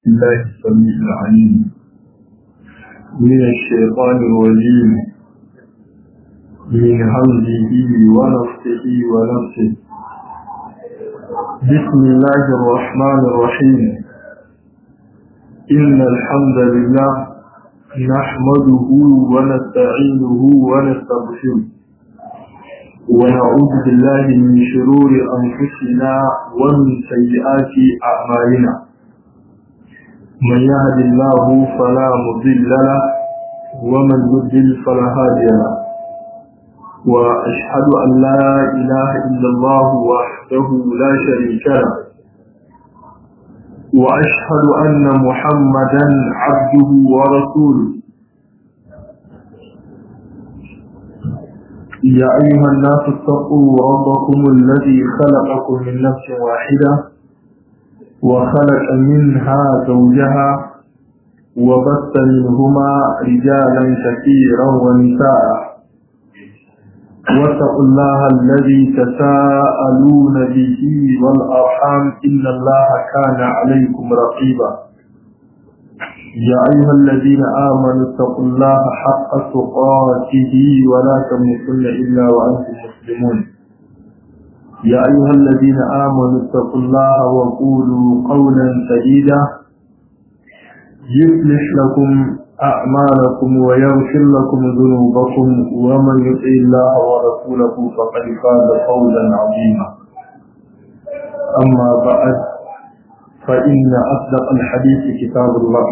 الله السميع العليم من الشيطان الرجيم من همزه ونفسه ونفسه بسم الله الرحمن الرحيم إن الحمد لله نحمده ونستعينه ونستغفره ونعوذ بالله من شرور أنفسنا ومن سيئات أعمالنا من يهد الله فلا مضل له ومن يضلل فلا هادي له وأشهد أن لا إله إلا الله وحده لا شريك له وأشهد أن محمدا عبده ورسوله يا أيها الناس اتقوا ربكم الذي خلقكم من نفس واحدة وخلق منها زوجها وبث منهما رجالا كثيرا ونساء واتقوا الله الذي تساءلون به والأرحام إن الله كان عليكم رقيبا يا أيها الذين آمنوا اتقوا الله حق تقاته ولا تموتن إلا وأنتم مسلمون يا أيها الذين آمنوا اتقوا الله وقولوا قولا سديدا يصلح لكم أعمالكم ويغفر لكم ذنوبكم ومن يطع الله ورسوله فقد فاز فوزا عظيما أما بعد فإن أصدق الحديث كتاب الله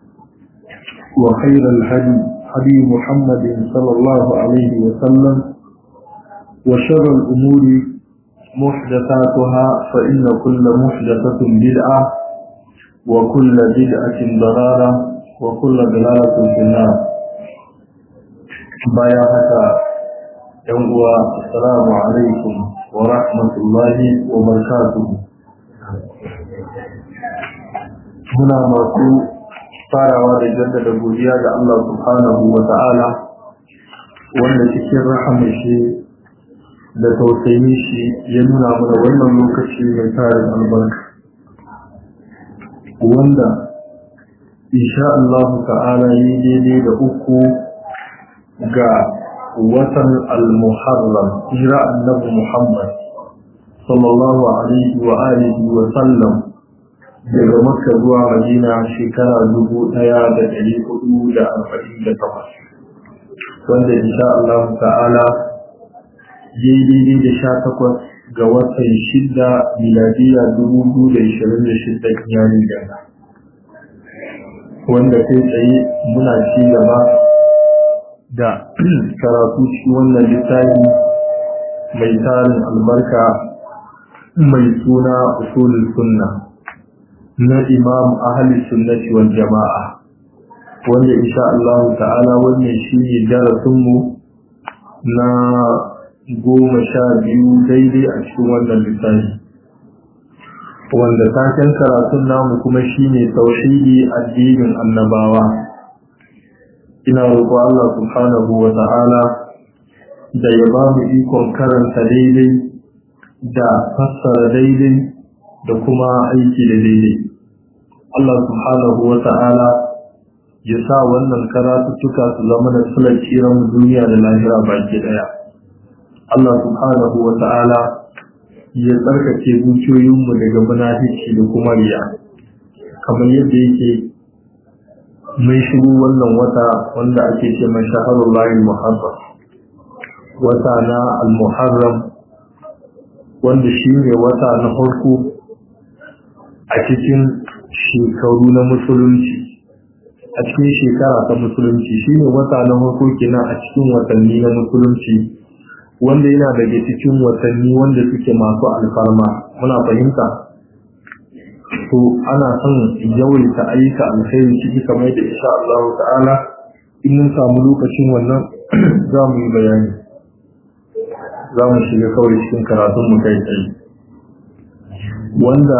وخير الهدي هدي محمد صلى الله عليه وسلم وشر الأمور محدثاتها فإن كل محدثة بدعة وكل بدعة ضلالة وكل ضلالة في النار بايا هكا يوم السلام عليكم ورحمة الله وبركاته muna masu farawa da jaddada godiya ga Allah subhanahu wa ta'ala wanda cikin rahamin shi da tausayin shi ya nuna mana wannan lokaci mai tarin albarka wanda insha Allah ta'ala yi daidai da uku ga watan al-muharram hijira annabi Muhammad sallallahu alaihi wa alihi wa sallam daga makka zuwa madina shekara dubu ɗaya da ɗari hudu da arba'in da takwas wanda insha Allah ta'ala daidai da sha takwas ga watan shida miladiya dubu biyu da ishirin da shida yanin da wanda kai tsaye muna ci gaba da karatu shi wannan littafi mai tarin albarka mai suna usulul sunna na imam ahli sunnati wal jama'a wanda insha Allah ta'ala wannan shine darasinmu na goma sha biyu daidai a cikin wannan littafi wanda taken karatun namu kuma shine tauhidi addinin annabawa ina roƙo Allah subhanahu wa ta'ala da ya ba mu ikon karanta daidai da fassara daidai da kuma aiki da daidai Allah subhanahu wa ta'ala ya sa wannan karatuttuka su zama da sular tsiran duniya da lahira baki daya Allah subhanahu wa ta'ala ya tsarkake zuciyoyinmu daga munafici da kuma riya kamar yadda yake mai shigo wannan wata wanda ake ce mai shahararun layin muharram wata na al-muharram wanda shi ne wata na farko a cikin shekaru na musulunci a cikin shekara ta musulunci shi ne wata na farko kenan a cikin watanni na musulunci wanda yana daga cikin watanni wanda suke masu alfarma muna fahimta to ana son yawaita ayyuka alkhairi ciki kamar da insha Allah ta'ala in mun samu lokacin wannan za mu yi bayani za mu shiga kawai cikin karatun mu kai tsaye wanda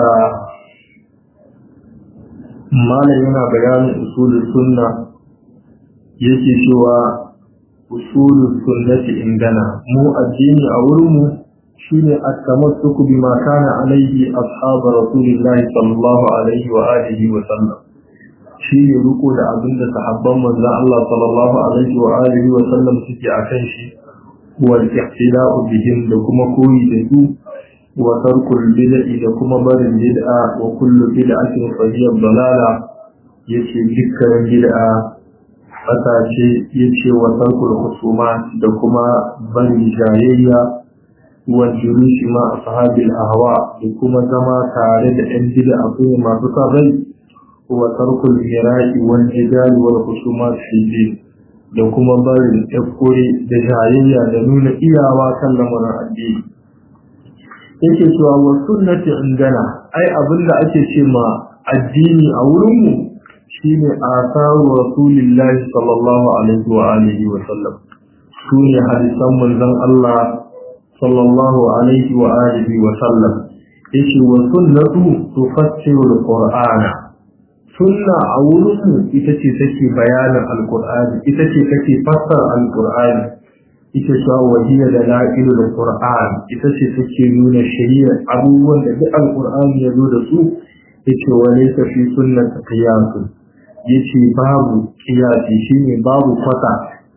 malam yana bayanin usulul sunna yake cewa usulul sunnati indana mu addini a wurin mu shine at-tamassuku bima kana alaihi ashabu rasulillahi sallallahu alaihi wa alihi wa sallam shine ruko da abinda sahabban manzon Allah sallallahu alaihi wa alihi wa sallam suke akan shi wal ihtida'u bihim da kuma koyi da su wa tarkul bid'i da kuma barin bid'a wa kullu bid'atin fa hiya dalala yace dukkan bid'a fata ce yace wa tarkul husuma da kuma barin jayayya wa julusi ma ashabil ahwa da kuma zama tare da yan bid'a kuma masu sarrai wa tarkul mira'i wal jidal wal husumat fi din da kuma barin tafkuri da jayayya da nuna iyawa kan lamarin addini yake cewa wa sunnati indana ai abinda ake ce ma addini a wurinmu shine asaru rasulillahi sallallahu alaihi wa alihi wa sallam sune hadisan manzon Allah sallallahu alaihi wa alihi wa sallam yace wa sunnatu tufassiru alqur'ana sunna a wurinmu ita ce take bayanin alqur'ani ita ce take fassara alqur'ani ita ce wahiya da la'ilu da qur'an ita ce take nuna shari'a abubuwan da duk alqur'ani ya zo da su yace wa laysa fi sunnati qiyasun yace babu qiyasi shine babu kwata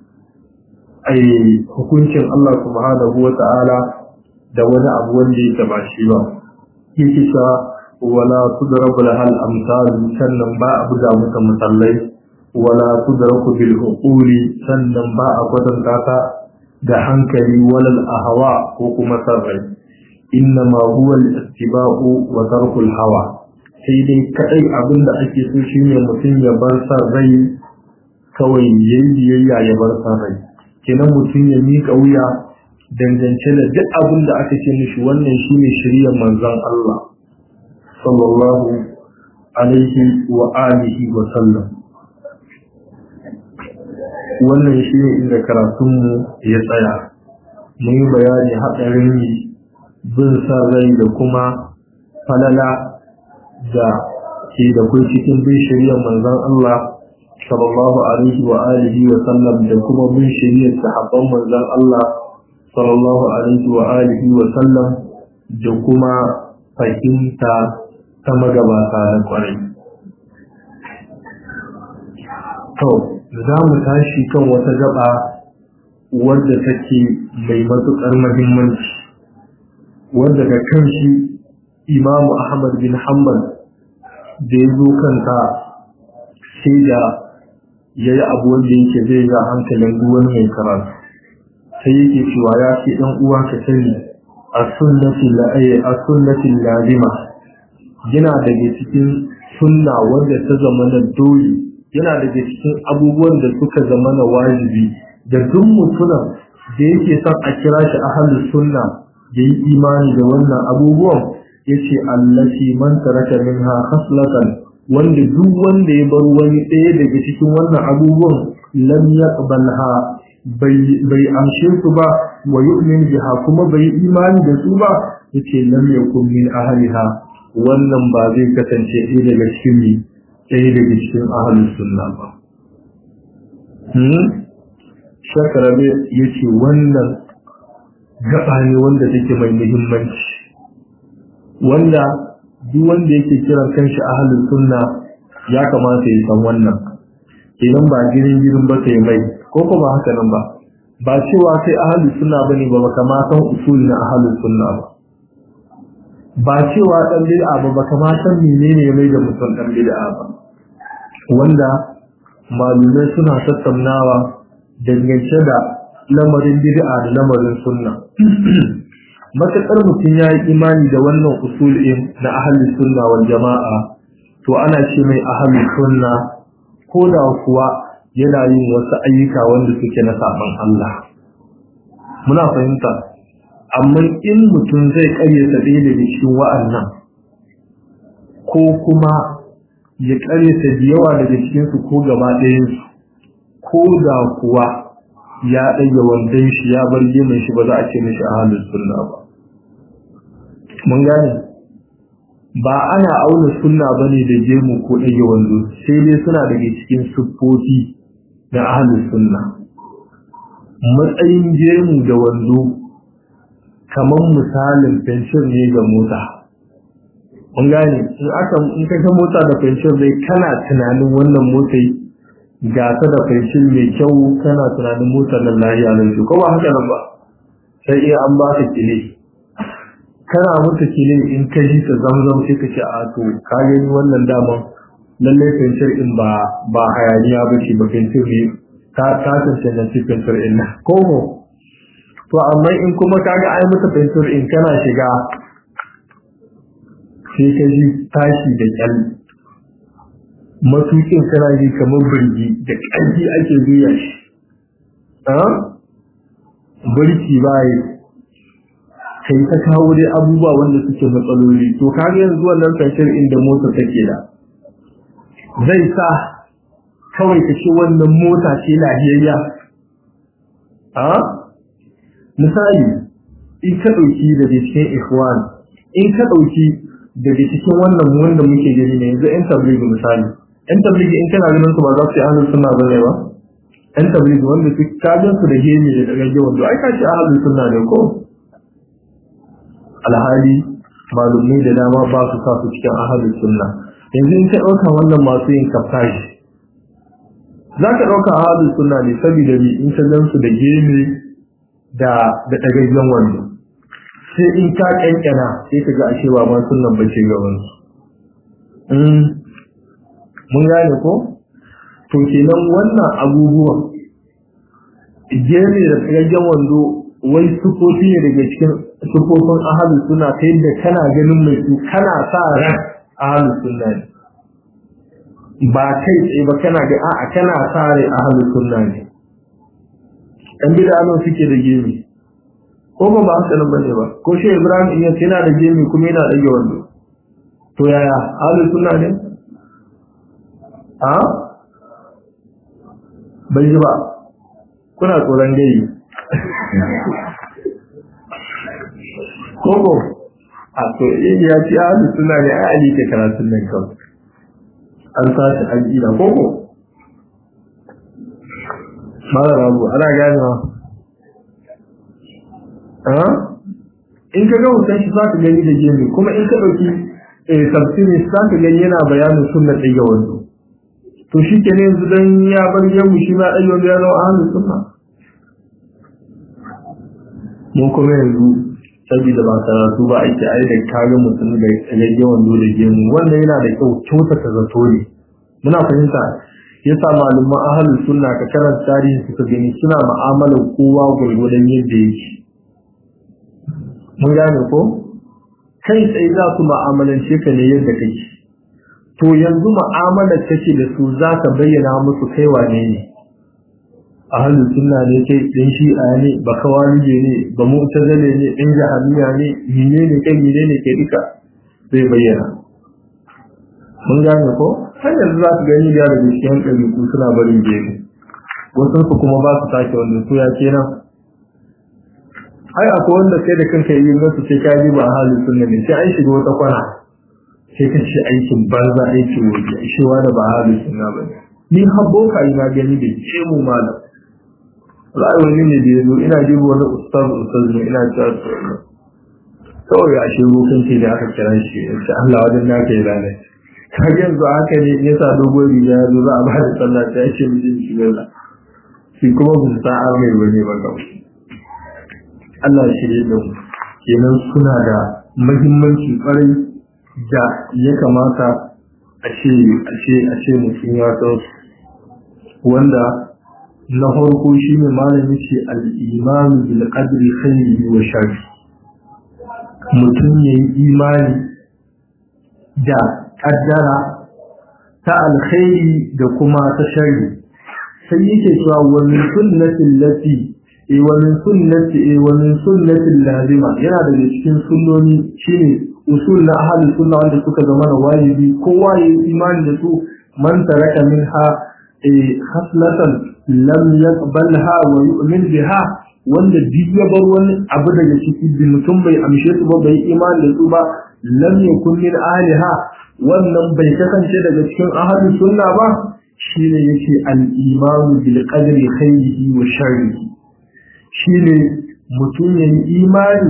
ai hukuncin Allah subhanahu wata'ala da wani abu wanda yake ba shi ba yake cewa wala tudrabu lahal amsal sannan ba a buga mata musallai wala tudraku bil uquli sannan ba a kwatanta ta da hankali walal ahwa ko kuma sarrai inna ma huwa al-istiba'u wa tarkul hawa sai dai kadai abinda ake so shine mutum ya bar sarrai kawai yayi biyayya ya bar sarrai kenan mutum ya mika wuya dangance da duk abin da aka ce mishi wannan shine shiriyar manzon Allah sallallahu alaihi wa alihi wa sallam wannan shine inda karatunmu ya tsaya mun yi bayani haɗarin bin sa rai da kuma falala da ke da kai cikin bin shiriyar manzon Allah sallallahu alaihi wa alihi wa sallam da kuma bin shiriyar sahabban manzon Allah sallallahu alaihi wa alihi wa sallam da kuma fahimta ta magabata na kwarai. To, za mu tashi kan wata gaba wadda take mai matuƙar mahimmanci, wadda ga kan shi Imamu Ahmad bin Hanbal da ya zo kanta sai da ya yi abu wanda yake zai ga hankalin duwan mai karatu. sai yake cewa ya ce ɗan uwa ka sani a sunnatin lazima yana daga cikin sunna wanda ta zama na dole yana daga cikin abubuwan da suka zama na wajibi da duk mutumin da yake son a kira shi ahalus sunna da yi imani da wannan abubuwan ya ce allafi man taraka minha khaslatan wanda duk wanda ya bar wani ɗaya daga cikin wannan abubuwan lam yaqbalha bai amshe su ba wa yu'min biha kuma bai imani da su ba yace lam yakun min ahliha wannan ba zai kasance ɗaya daga cikin ni ɗaya daga cikin ahlus sunna ba hmm shakarabe yace wannan gaba ne wanda take mai muhimmanci wanda duk wanda yake kiran kanshi ahlus sunna ya kamata ya san wannan idan ba girin girin ba sai mai ko kuma haka nan ba ba cewa kai ahlus sunna bane ba baka ma san usul na ahlus sunna ba ba cewa dan bid'a ba baka ma san menene mai da mutum dan bid'a ba wanda malumai suna tattaunawa dangance da lamarin bid'a da lamarin sunna matakar mutum ya yi imani da wannan usulin na ahlus sunna wal jama'a to ana ce mai ahlus sunna ko da kuwa yana yin wasu ayyuka wanda suke na saban Allah muna fahimta amma in mutum zai karyata ɗaya daga cikin wa'annan ko kuma ya karyata da yawa daga cikinsu ko gaba ɗayansu ko da kuwa ya ɗage wandon shi ya bar gemun shi ba za a ce mishi a halin sunna ba mun gane ba ana auna sunna bane da gemu ko ɗage wando sai dai suna daga cikin siffofi na ahlus sunna matsayin gemu da wando kamar misalin fensir ne ga mota mun gane in aka in ka ga mota da fensir dai kana tunanin wannan motai ga ta da fensir mai kyau kana tunanin motar nan lafiya nan ko ba haka nan ba sai iya an ba ka kile kana mutu kile in ka ji ta zamzam sai ka ce a to ka gani wannan daman lalle fensir in ba ba hayaniya ba ce ba fensir ne ka ka tantance fensir in na ko to amma in kuma kaga ai mata fensir in kana shiga sai ka ji tashi da kyal matukin kana ji kamar birgi da ƙarfi ake juya shi burki bayi kai ta kawo dai abubuwa wanda suke matsaloli to kaga yanzu wannan fensir inda mota take da zai sa kawai ka ce wannan mota ce lahiyayya a misali in ka ɗauki daga cikin ikhwan in ka ɗauki daga cikin wannan wanda muke gani ne yanzu yan tabligi misali yan tabligi in kana ganin su ba za su yi ahlus sunna bane ba yan tabligi wanda su kajin su da gemi da daga gewan to ai ka ce ahlus sunna ne ko alhali malumai da dama ba su sa su cikin ahlus sunna yanzu in ka ɗauka wannan masu yin kaftashi za ka ɗauka ahlus sunna ne saboda ni in ka gan su da gemi da da ɗagaggen wando sai in ka ƙyanƙyana sai ka ga ashe ba ma sunan bace gaban su mun gane ko to kenan wannan abubuwan gene da ɗagaggen wando wai sufofi ne daga cikin sufofin ahalu suna ta yadda kana ganin mai su kana sa ran ahalu sunna ne ba kai tsaye ba kana ga a'a kana sa rai ahalu sunna ne ɗan bida nan suke da gemi ko ba ba haka nan bane ba ko shi Ibrahim in yace yana da gemi kuma yana da wando to yaya ahlus sunna ne a bai ji ba kuna tsoron gai koko a to in ya ci ahlus sunna ne ai ali ke karatun nan kawai an sashi an ila koko mara rabu ana ganewa in ka ga hoton shi za ka gani da gemi kuma in ka ɗauki tafsiri za ka gani yana bayanin sunna ɗaya wando to shi ke ne yanzu don ya bar gemu shi ma ɗaya wando ya zama ahalin sunna mun kuma yanzu saboda ba karatu ba ake ai da kaga mutum da ɗaya wando da gemu wannan yana da kyau kyautata zato ne muna fahimta yasa malaman ahalin sunna ka karanta tarihi suka gani suna mu'amalar kowa gwargwadon yadda yake mun gane ko kai tsaye za su ma'amalance ka ne yadda kake to yanzu mu'amalar kake da su za ka bayyana musu kai wane ne ahalin sunna ne kai ɗan shi'a ne ba kawalije ne ba mu'tazile ne ɗan jahamiya ne mine ne kai mine ne kai duka zai bayyana mun gane ko har yanzu za su gani da daga cikin ɗabi'u suna barin gefe wasu su kuma ba su sake wanda su ya kenan ai akwai wanda kai da kanka yi masu sai ka ji ba a halin sunna ne sai an shiga wata kwana sai ka ce aikin banza aikin waje shi wani ba halin sunna ba ne ni habbo ka yi na gani da ce mu malam ra'ayi wani ne da ya zo ina jibo wani ustaz ustaz ne ina cewa kawai a shi rufin ce da aka kira shi ya ce Allah wajen na ka yi ranar ka yanzu haka ne ya sa dogon riga ya zo za a ba da sallah ta ce mutum shi gaza shi kuma bin sa'ar mai wani ba kawai Allah ya shirye da mu kenan suna da muhimmanci kwarai da ya kamata a ce a ce a ce mutum ya san wanda na farko shine malami ce al-imanu bil qadri khairihi wa sharri mutum ya yi imani da kaddara ta alkhairi da kuma ta sharri sai yake cewa wa min sunnatin lati wa min sunnati wa min sunnatin lazima yana daga cikin sunnoni shine usul na ahli sunna wanda suka zama na wajibi kowa ya yi imani da su man taraka minha khaslatan lam yaqbalha wa yu'min biha wanda duk ya bar wani abu daga ciki da mutum bai amshe su ba bai imani da su ba lam yakun min ahliha wannan bai kasance daga cikin ahli sunna ba shine yake al-imanu bil qadri khairihi wa sharrihi shine mutum ya yi imani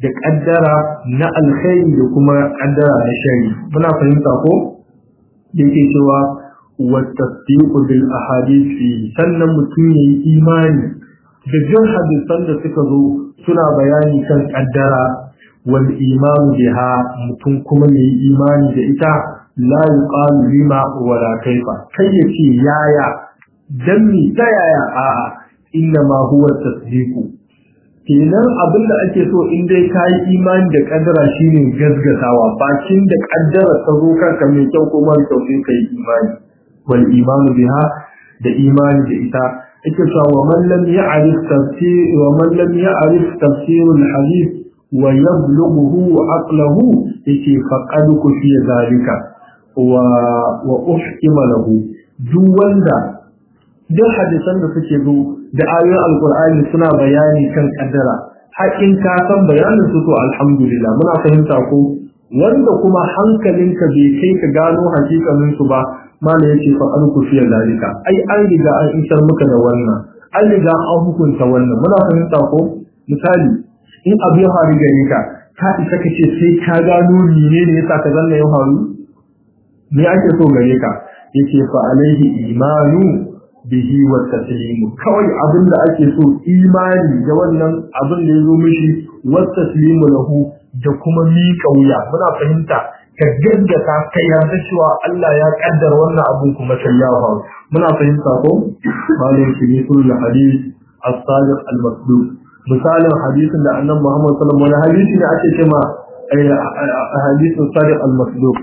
da kaddara na alkhairi da kuma kaddara na shari muna fahimta ko yake cewa wa tasdiqu bil ahadith sannan mutum yayi imani da jin hadisan da suka zo suna bayani kan kaddara wal imanu biha mutum kuma yayi imani da ita la yuqalu lima wala kaifa kai yace yaya dan mi ta yaya a'a inna ma huwa tasdiqu kenan abin da ake so in dai ka yi imani da kaddara shine gazgatawa bakin da kaddara ta zo kanka mai kyau ko mara kyau sai ka yi imani wal imanu biha da imani da ita ake cewa wa man lam ya'rif tafsir wa man lam ya'rif tafsir al hadith wa yablughu aqlahu yake faqad kufiya zalika wa wa uhkima lahu duk wanda duk hadisan da suke zo da ayoyin alkur'ani suna bayani kan kaddara haƙin ka san bayanin su to alhamdulillah muna fahimta ko wanda kuma hankalinka bai kai ka gano hakikanin su ba mala yace fa an kufiya zalika ai an riga an isar muka da wannan an riga an hukunta wannan muna fahimta ko misali in abu ya faru gare ka ka isa ka ce sai ka gano ne ne yasa ka zanna ya faru me ake so gare ka yace fa alaihi imanu bihi wa taslimu kawai abin da ake so imani da wannan abin da yazo mishi wa taslimu lahu da kuma miƙa wuya muna fahimta ka gaggata ka yarda cewa Allah ya kaddara wannan abin kuma sai ya faru muna fahimta ko malin shi sul hadith as-sadiq al-masduq misalin hadisin da annabi Muhammad sallallahu alaihi wasallam hadisi ne ake cewa hadisin sadiq al-masduq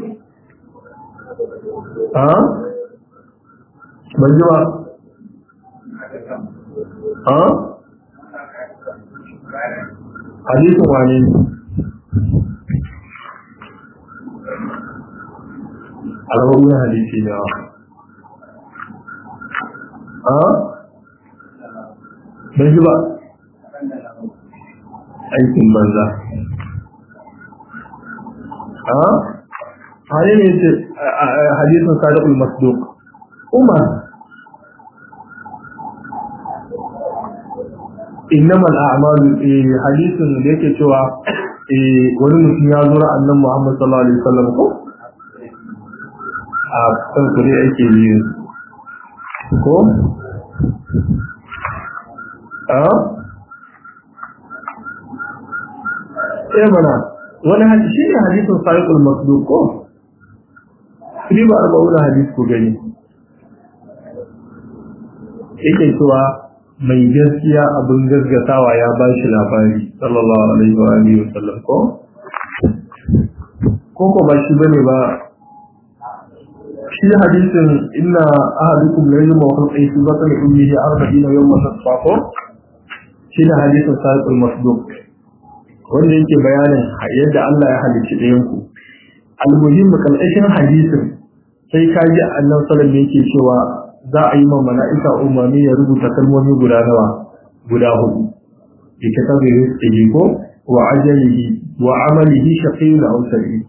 ha ban ji ba ha hadisin wane alhawar hadisi ne ha ban ji ba aikin banza ha hali ne ce hadisin sadiqul masduq umar innama al'amalu hadisin da yake cewa wani mutum ya zura annan Muhammad sallallahu alaihi wasallam ko a kan kure yake yi ko a eh mana wani hadisi shi ne hadisin sahihul masduq ko riba arba'una hadis ku gani yake cewa mai gaskiya abin gaskatawa ya ba shi labari sallallahu alaihi wa alihi wa sallam ko ko ko ba shi bane ba shi hadisin inna ahadukum la yajma wa khalqi fi batni ummihi 40 yawman tasfaqo shi da hadisin sahihul masduq wanda yake bayanin yadda Allah ya halicci ɗayan ku almuhimmi kalkashin hadisin sai ka ji annabi sallallahu alaihi yake cewa za a yi ma mala'ika umarni ya rubuta kalmomi guda nawa guda hudu bi kitabi rizqihi ko wa ajalihi wa amalihi shaqiyyun aw sa'id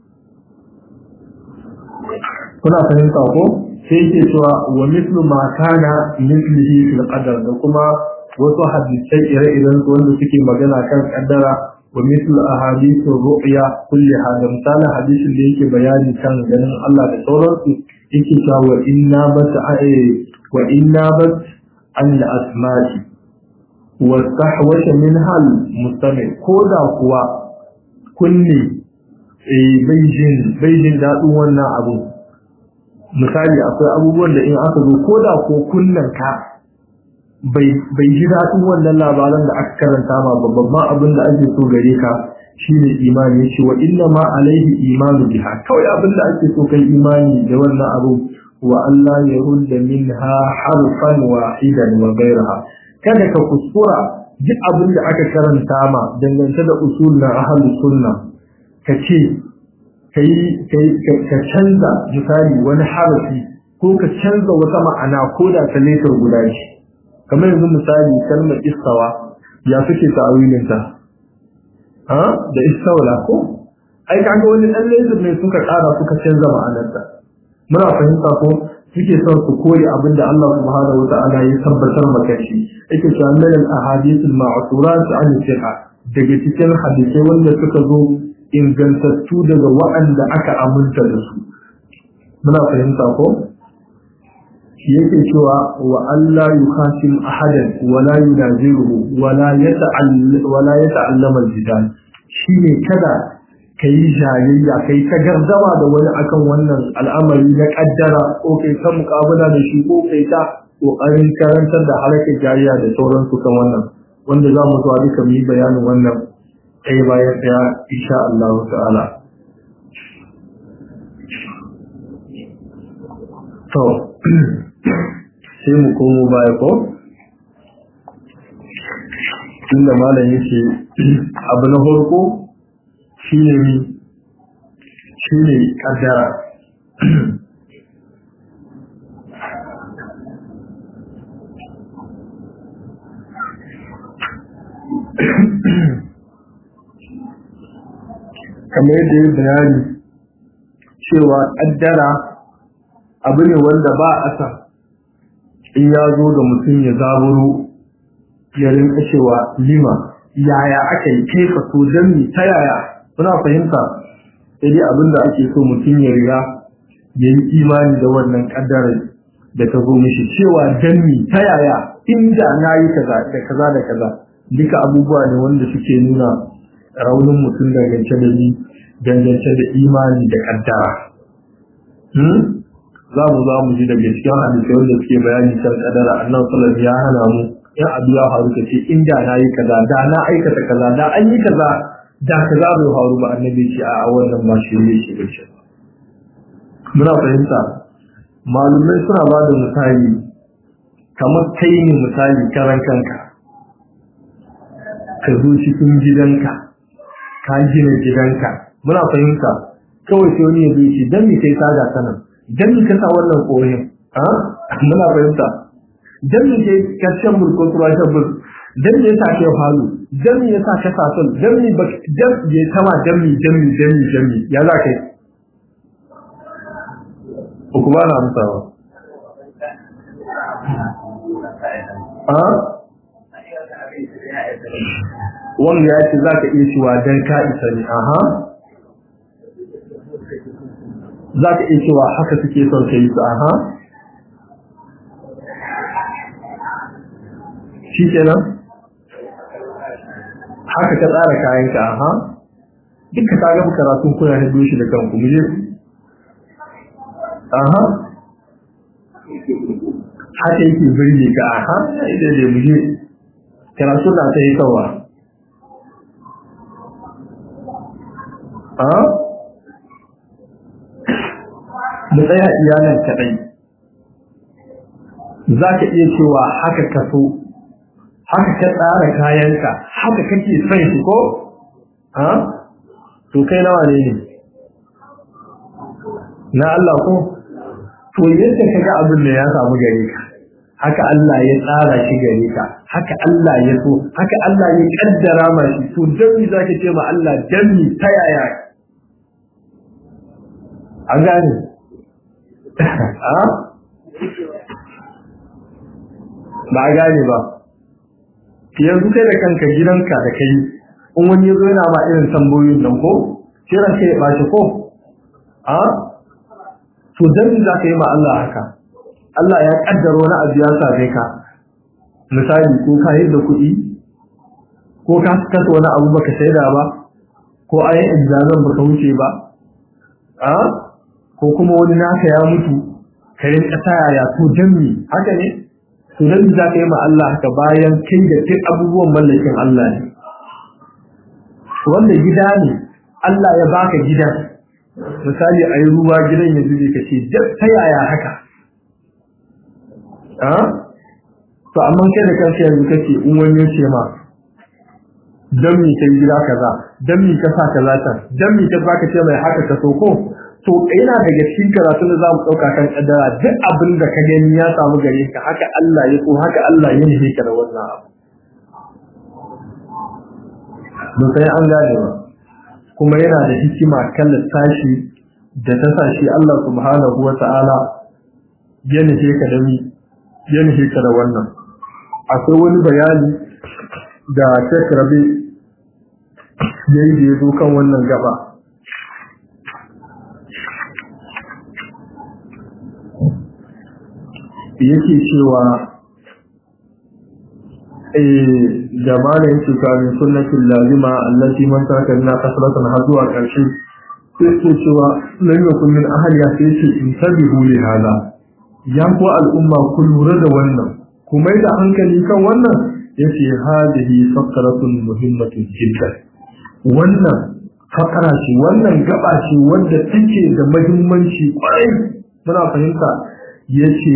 kuna fahimta ko sai yake cewa wa mithlu ma kana mithlihi fil qadar da kuma wasu hadisai ire-iren su wanda suke magana kan kaddara wa mithlu ahadithu ru'ya kulli hada misalin hadisin da yake bayani kan ganin Allah da sauransu yake cewa wa inna bat wa inna bat an asma'i wa tahwasha min hal mustami ko da kuwa kunne eh baijin baijin dadin wannan abu misali akwai abubuwan da in aka zo ko da ko kunnen ka bai bai ji dadin wannan labaran da aka karanta ma babban ma abin da ake so gare ka shine imani yace wa inna ma alaihi imanu biha kawai abin da ake so kai imani da wannan abu wa Allah ya rudda minha harfan wahidan wa ghayraha kada ka kuskura duk abin da aka karanta ma dangance da usul na ahlus sunna ka ce kai kai ka canza misali wani harafi ko ka canza wata ma'ana ko da ta letar guda ce kamar yanzu misali kalmar istawa ya suke ta'awilin ta da istawla ko ai kaga wani dan laser ne suka kara suka canza ma'anarta muna fahimta ko suke son su koyi abin da Allah subhanahu wa ta'ala ya tabbatar maka shi yake cewa min al ahadith al ma'surat an thiqa daga cikin hadisai wanda suka zo ingantattu daga waɗanda aka aminta da su muna fahimta ko yake cewa wa Allah yukhasim ahadan wala yunaziruhu wala yata'all wala yata'allama al-jidal shine kada kai jayayya kai ta gardama da wani akan wannan al'amari na kaddara ko kai ta muƙabala da shi ko kai ta kokarin karantar da harkar jayayya da sauransu kan wannan wanda za mu zuwa duka mu yi bayanin wannan ɗaya bayan ɗaya insha Allah ta'ala to sai mu komo baya ko inda malam yake abu na farko shine mi shine kaddara kamar yadda ya bayani cewa kaddara abu ne wanda ba a san in ya zo da mutum ya zaburo ya rinka cewa lima yaya aka yi kaifa to don mi ta yaya suna fahimta sai dai abin da ake so mutum ya riga ya yi imani da wannan kaddarar da ta zo mishi cewa don mi ta yaya inda na yi kaza da kaza da kaza duka abubuwa ne wanda suke nuna raunin mutum dangance da ni dangance da imani da kaddara za mu za mu ji daga cikin hadisai wanda suke bayani kan kadara annan sallallahu ya hana mu in abu ya faru ka ce inda na yi kaza da na aikata kaza da an yi kaza da kaza bai faru ba annabi ce a wannan ba shi ne shi bace muna fahimta malumai suna ba da misali kamar kai ne misali karan kanka ka zo cikin gidanka ka gina gidanka muna fahimta kawai sai wani ya zo ce dan me kai saga sanan dan me ka sa wannan koyin a muna fahimta dan me kai karshen mulko tuwa shabbur dan me yasa kai halu dan me yasa ka sa sun dan me ba dan ya tama dan me dan me dan me dan me ya za kai ko ba na amsawa a wanda ya ce za ka iya cewa don ka isa ne aha za ka iya cewa haka suke son ka yi su aha shi kenan haka ka tsara kayanka aha duka ka gaba karatun kuna na shi da kanku mu je aha haka yake birge ka aha ita da mu je karatu na ta yi kawa mu tsaya iyalan kaɗai za ka iya cewa haka ka so haka ka tsara kayanka haka kake son shi ko ha to kai nawa ne ne na Allah ko to yadda ka ga abin da ya samu gare ka haka Allah ya tsara shi gare ka haka Allah ya so haka Allah ya kaddara ma shi to dan mi zaka ce ma Allah dan mi ta yaya an gane a ba gane ba yanzu kai da kanka gidanka da kai in wani yazo yana ma irin tambayoyin nan ko sai ran kai ya bashi ko a to dan mi zaka yi ma Allah haka Allah ya kaddara wani abu ya same ka misali ko ka yi da kuɗi ko ka kasa wani abu baka saida ba ko ayin examen baka wuce ba a ko kuma wani naka ya mutu ka yi ƙasa yaya to jami haka ne to dan za ka yi ma Allah haka bayan kai da kai abubuwan mallakin Allah ne wanda gida ne Allah ya baka gidan misali a yi ruwa gidan ya zube ka ce ta yaya haka to amma kai da kanka yanzu kake in wani ya ce ma dan mi kai gida kaza dan mi ka sa kaza ta dan mi ka baka ce mai haka ka so ko to yana daga cikin karatu da zamu dauka kan kaddara duk abin da ka gani ya samu gare ka haka Allah ya so haka Allah ya nufi ka da wannan abu mun sai an gane ba kuma yana da hikima kan tashi da ta sa shi Allah subhanahu wa ta'ala ya nufi ka da mi ya nufi ka da wannan akwai wani bayani da Sheikh Rabi yayi da yazo kan wannan gaba yake cewa eh jama'a yake kafin sunnatul lazima allati man taraka lana kasratan har zuwa karshe sai ke cewa lan yakun min ahliya sai ce in tabihu li hada ya ku al'umma ku lura da wannan ku mai da hankali kan wannan yace hadihi faqratun muhimmatun jiddan wannan fakara ce wannan gaba ce wadda take da muhimmanci kwarai muna fahimta yace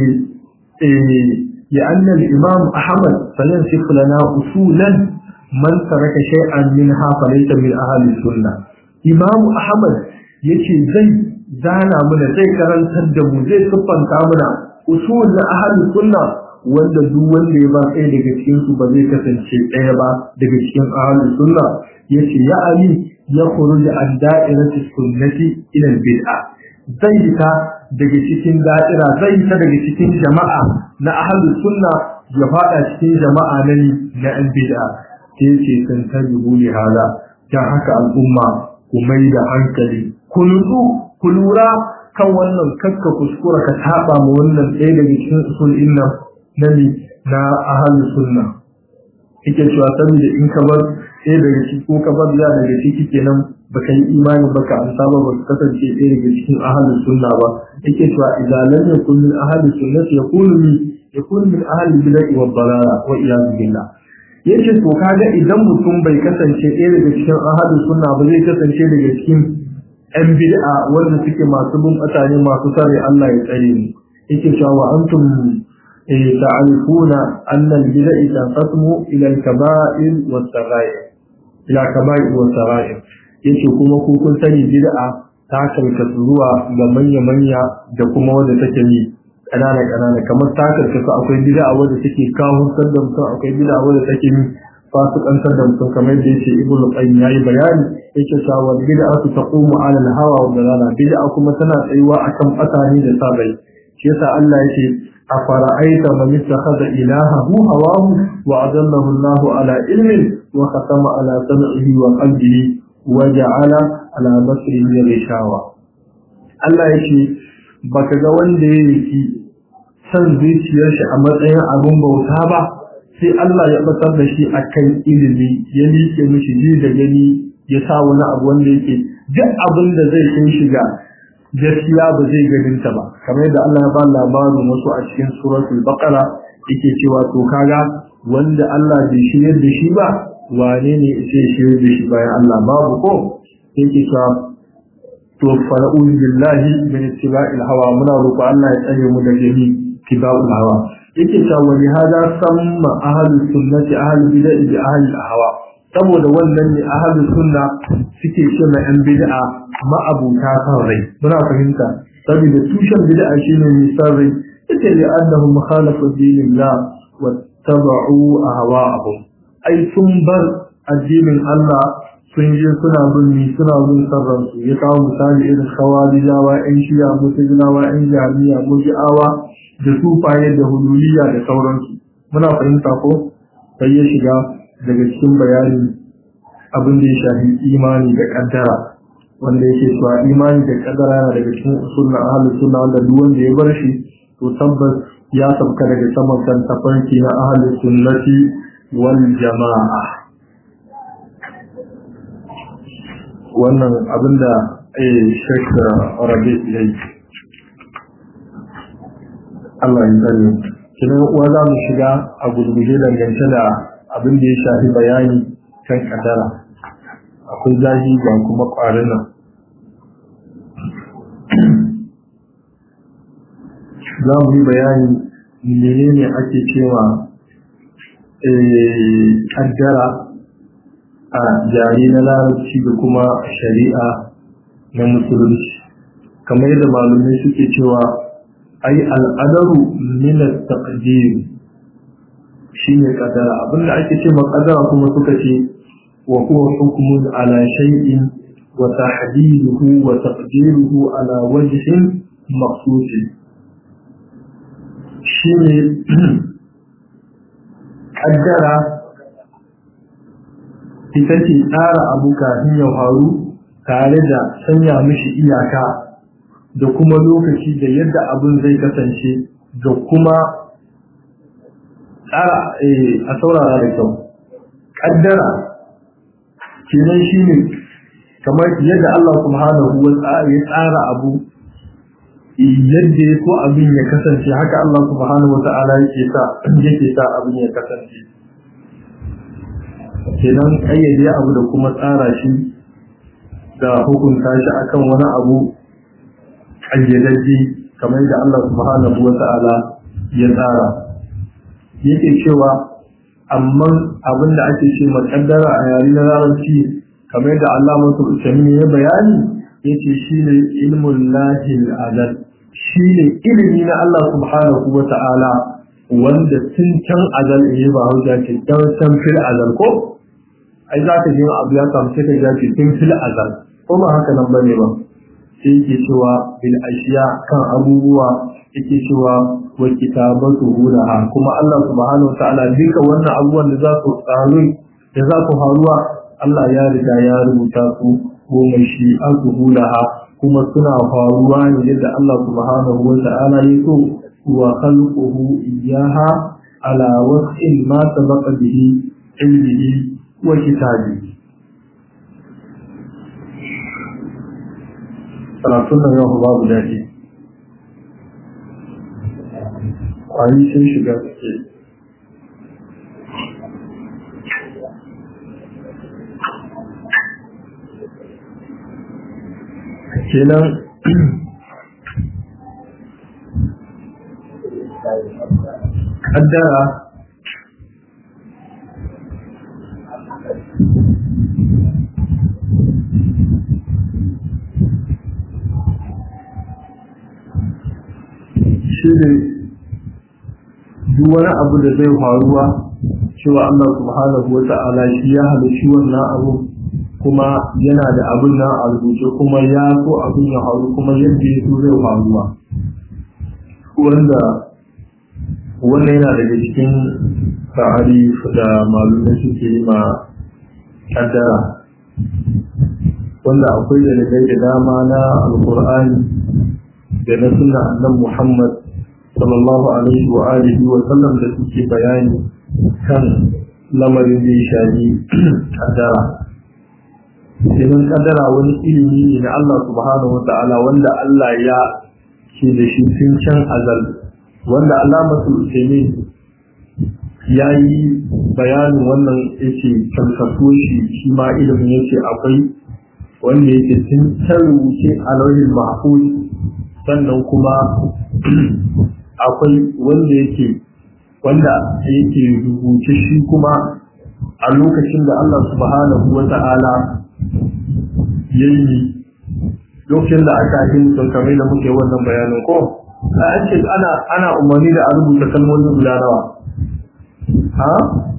eh لأن الإمام أحمد سينسف لنا أصولا من ترك شيئا منها فليس من أهل السنة إمام أحمد يكي زي زانا من زي كران تدم زي سبان كامنا أصول أهل السنة wanda duk wanda ya ba ɗaya daga cikin su ba zai kasance ɗaya ba daga cikin ahlus sunna yace ya ali ya khuruj an da'irati sunnati ila bid'a zai ta daga cikin da'ira zai ta daga cikin jama'a na ahlus sunna ya fada cikin jama'a na ni na an bid'a sai ce san tabihu li hala dan haka al'umma ku mai da hankali ku nutsu ku lura kan wannan kakka kuskura ka taba mu wannan ɗaya daga cikin usul inna na ni na ahlus sunna yake cewa saboda in ka bar ɗaya daga ciki ko ka bar ya daga ciki kenan baka yi imani baka amsa ba ba kasance ɗaya daga cikin ahlus sunna ba yake cewa idan lam yakun min ahlus sunnati yakunu min yakunu min ahlil bid'ah wa dalala wa iyad billah yace to kaga idan mutum bai kasance ɗaya daga cikin ahlus sunna ba zai kasance daga cikin ɗan bid'a wanda suke masu bin mutane masu sare Allah ya tsare ni yake cewa wa antum تعرفون أن البدع تنقسم إلى الكبائر والصغائر إلى كبائر والصغائر yace kuma ku kun sani bid'a ta karkatu zuwa ga manya manya da kuma wanda take yi kanana kanana kamar ta karkatu akwai bid'a wanda take kawo da mutum akwai bid'a wanda take yi fasikantar da mutum kamar da yace ibn qayyim yayi bayani yake cewa bid'atu taqumu ala al-hawa wa dalala bid'a kuma tana tsayuwa akan fatani da sabai shi yasa Allah yake afara'aita man ittakhadha ilahahu hawahu wa adallahu Allah ala ilmin wa khatama ala sam'ihi wa qalbihi waja'ala ala basrihi rishawa Allah yake baka ga wanda yake san zuciyar shi a matsayin abin bauta ba sai Allah ya batar da shi akan ilimi ya liƙe mishi ji da gani ya sa wani abu wanda yake duk abin da zai kai shiga gaskiya ba zai ganin ta ba kamar yadda Allah ya ba labarin wasu a cikin suratul baqara yake cewa to kaga wanda Allah bai shiryar da shi ba wane ne ce shi da shi bayan Allah babu ko yake cewa to fara'un billahi min ittiba'il hawa muna roƙo Allah ya tsare mu daga ni ittiba'ul hawa yake cewa wa li hada samma ahlus sunnati ahlul bid'ah bi ahlil hawa saboda wannan ne ahlus sunna suke ce mai yan bid'a ma'abuta kan rai muna fahimta saboda tushen bid'a shine nisan rai yake li annahu mukhalafu dinillah wa tabu'u ahwa'ahum ai sun bar addinin Allah sun je suna bin ni suna bin sarran su ya kawo misali irin khawarijawa yan shiya mutazilawa yan jami'a muji'awa da sufaye da hululiya da sauransu muna fahimta ko sai ya shiga daga cikin bayani abin da ya shafi imani da kaddara wanda yake cewa imani da kaddara yana daga cikin usul na ahlus sunna wanda duk wanda ya bar shi to tabbas ya sabka daga saman kan tafarki na ahlus sunnati wal jama'a wannan abinda eh Sheikh Rabi yayi Allah ya tsare kinan uwa za mu shiga a gurguje dangance da abin da ya shafi bayani kan kadara akwai zahi ga kuma ƙwarina za mu yi bayani menene ake cewa kaddara a jari na larabci da kuma shari'a na musulunci kamar yadda malumai suke cewa ai al'adaru min at-taqdir shine kadara abinda ake ce kadara kuma suka ce wa huwa hukmun ala shay'in wa tahdiduhu wa taqdiruhu ala wajhin maqsus shine kaddara ita ce tsara abu kafin ya faru tare da sanya mishi iyaka da kuma lokaci da yadda abin zai kasance da kuma tsara a saurara da kyau kaddara kenan shine kamar yadda Allah subhanahu wa ta'ala ya tsara abu yadda ya so abin ya kasance haka Allah subhanahu wa ta'ala yake sa yake sa abin ya kasance kenan kayyade abu da kuma tsara shi da hukunta shi akan wani abu kayyadajje kamar da Allah subhanahu wa ta'ala ya tsara yake cewa amma abin da ake ce makaddara a yare na larabci kamar da Allah masu usami ya bayani yace shine ilmun lahil azal shine ilimi na Allah subhanahu wa ta'ala wanda tun can azal ne ba hauja ce dan san fil azal ko ai za ka ji abu ya samu sai ka ga ce tun fil azal ko ba haka nan bane ba sai yake cewa bil ashiya kan abubuwa yake cewa wa kitabatu hulaha kuma Allah subhanahu wa ta'ala duka wannan abubuwan da za su tsaro da za su faruwa Allah ya riga ya rubuta su goma shi an hulaha kuma suna faruwa ne yadda Allah subhanahu wa ta'ala ya so wa khalquhu iyyaha ala wasfin ma sabaqa bihi ilmihi wa kitabi karatun nan yau babu daɗi ƙwari sun shiga suke kenan kaddara shi ne duk wani abu da zai faruwa cewa Allah subhanahu wa ta'ala shi ya halarci wannan abu kuma yana da abin nan a rubuce kuma ya so abin ya faru kuma yadda ya so zai faruwa wanda wannan yana daga cikin sa'ari da malumai suke yi ma kaddara wanda akwai dalilai da dama na alkur'ani da na sunna annan muhammad sallallahu alaihi wa alihi wa sallam da suke bayani kan lamarin da ya shafi kaddara idan kadara wani ilimi ne na Allah subhanahu wa ta'ala wanda Allah ya ke da shi tun can azal wanda Allah masu ne ya yi bayanin wannan yake kankaso shi shi ma ilimin yake akwai wanda yake tun can rubuce a lauhin mahfuz sannan kuma akwai wanda yake wanda yake rubuce shi kuma a lokacin da Allah subhanahu wa ta'ala yayi lokacin da aka yi mutum kamar da muke wannan bayanin ko a ce ana ana umarni da a rubuta kalmomi guda nawa ha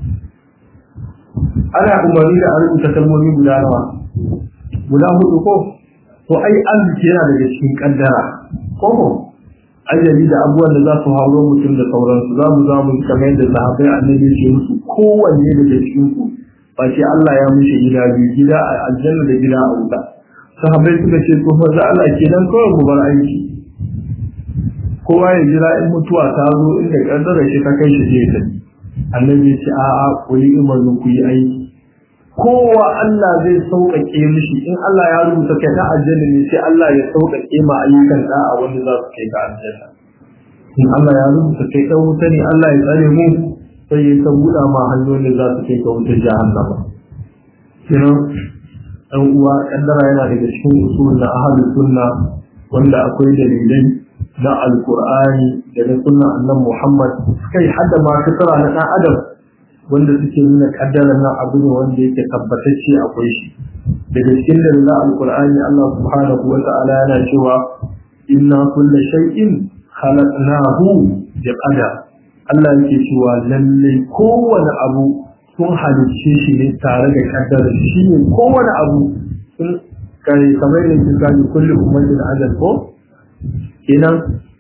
ana umarni da a rubuta kalmomi guda nawa guda hudu ko to ai arziki yana daga cikin kaddara ko ko ajali da abubuwan da za su hauro mutum da sauransu za mu za mu kamar yadda sahabbai annabi ce musu kowanne daga cikin ku ba ce Allah ya mishi gida biyu gida a aljanna da gida a wuta sahabbai suka ce ko fa Allah kenan kawai mu bar aiki kowa ya jira in mutuwa ta zo inda kaddara shi ta kai shi je ta annabi ce a a ku yi umarni ku yi aiki kowa Allah zai sauƙaƙe mishi in Allah ya rubuta kai ta aljanna ne sai Allah ya sauƙaƙe ma ayyukan da a wanda za su kai ka aljanna in Allah ya rubuta kai ta wuta ne Allah ya tsare mu sai ya ta buɗa ma hanyoyin da za su kai ka wutar jahannama kina ɗan uwa kaddara yana daga cikin usul na ahlus sunna wanda akwai dalilai na alqur'ani da na sunna annabi Muhammad kai hadda ma kasara na ɗan adam wanda suke nuna kaddara nan abu ne wanda yake tabbatacce akwai shi daga cikin dalilan alqur'ani Allah subhanahu wa ta'ala yana cewa inna kulla shay'in khalaqnahu bi qadar Allah yake cewa lalle kowane abu sun halicce shi ne tare da kaddara shi ne kowane abu sun kai kamar ne kin gani kullu ummatin ajal ko kenan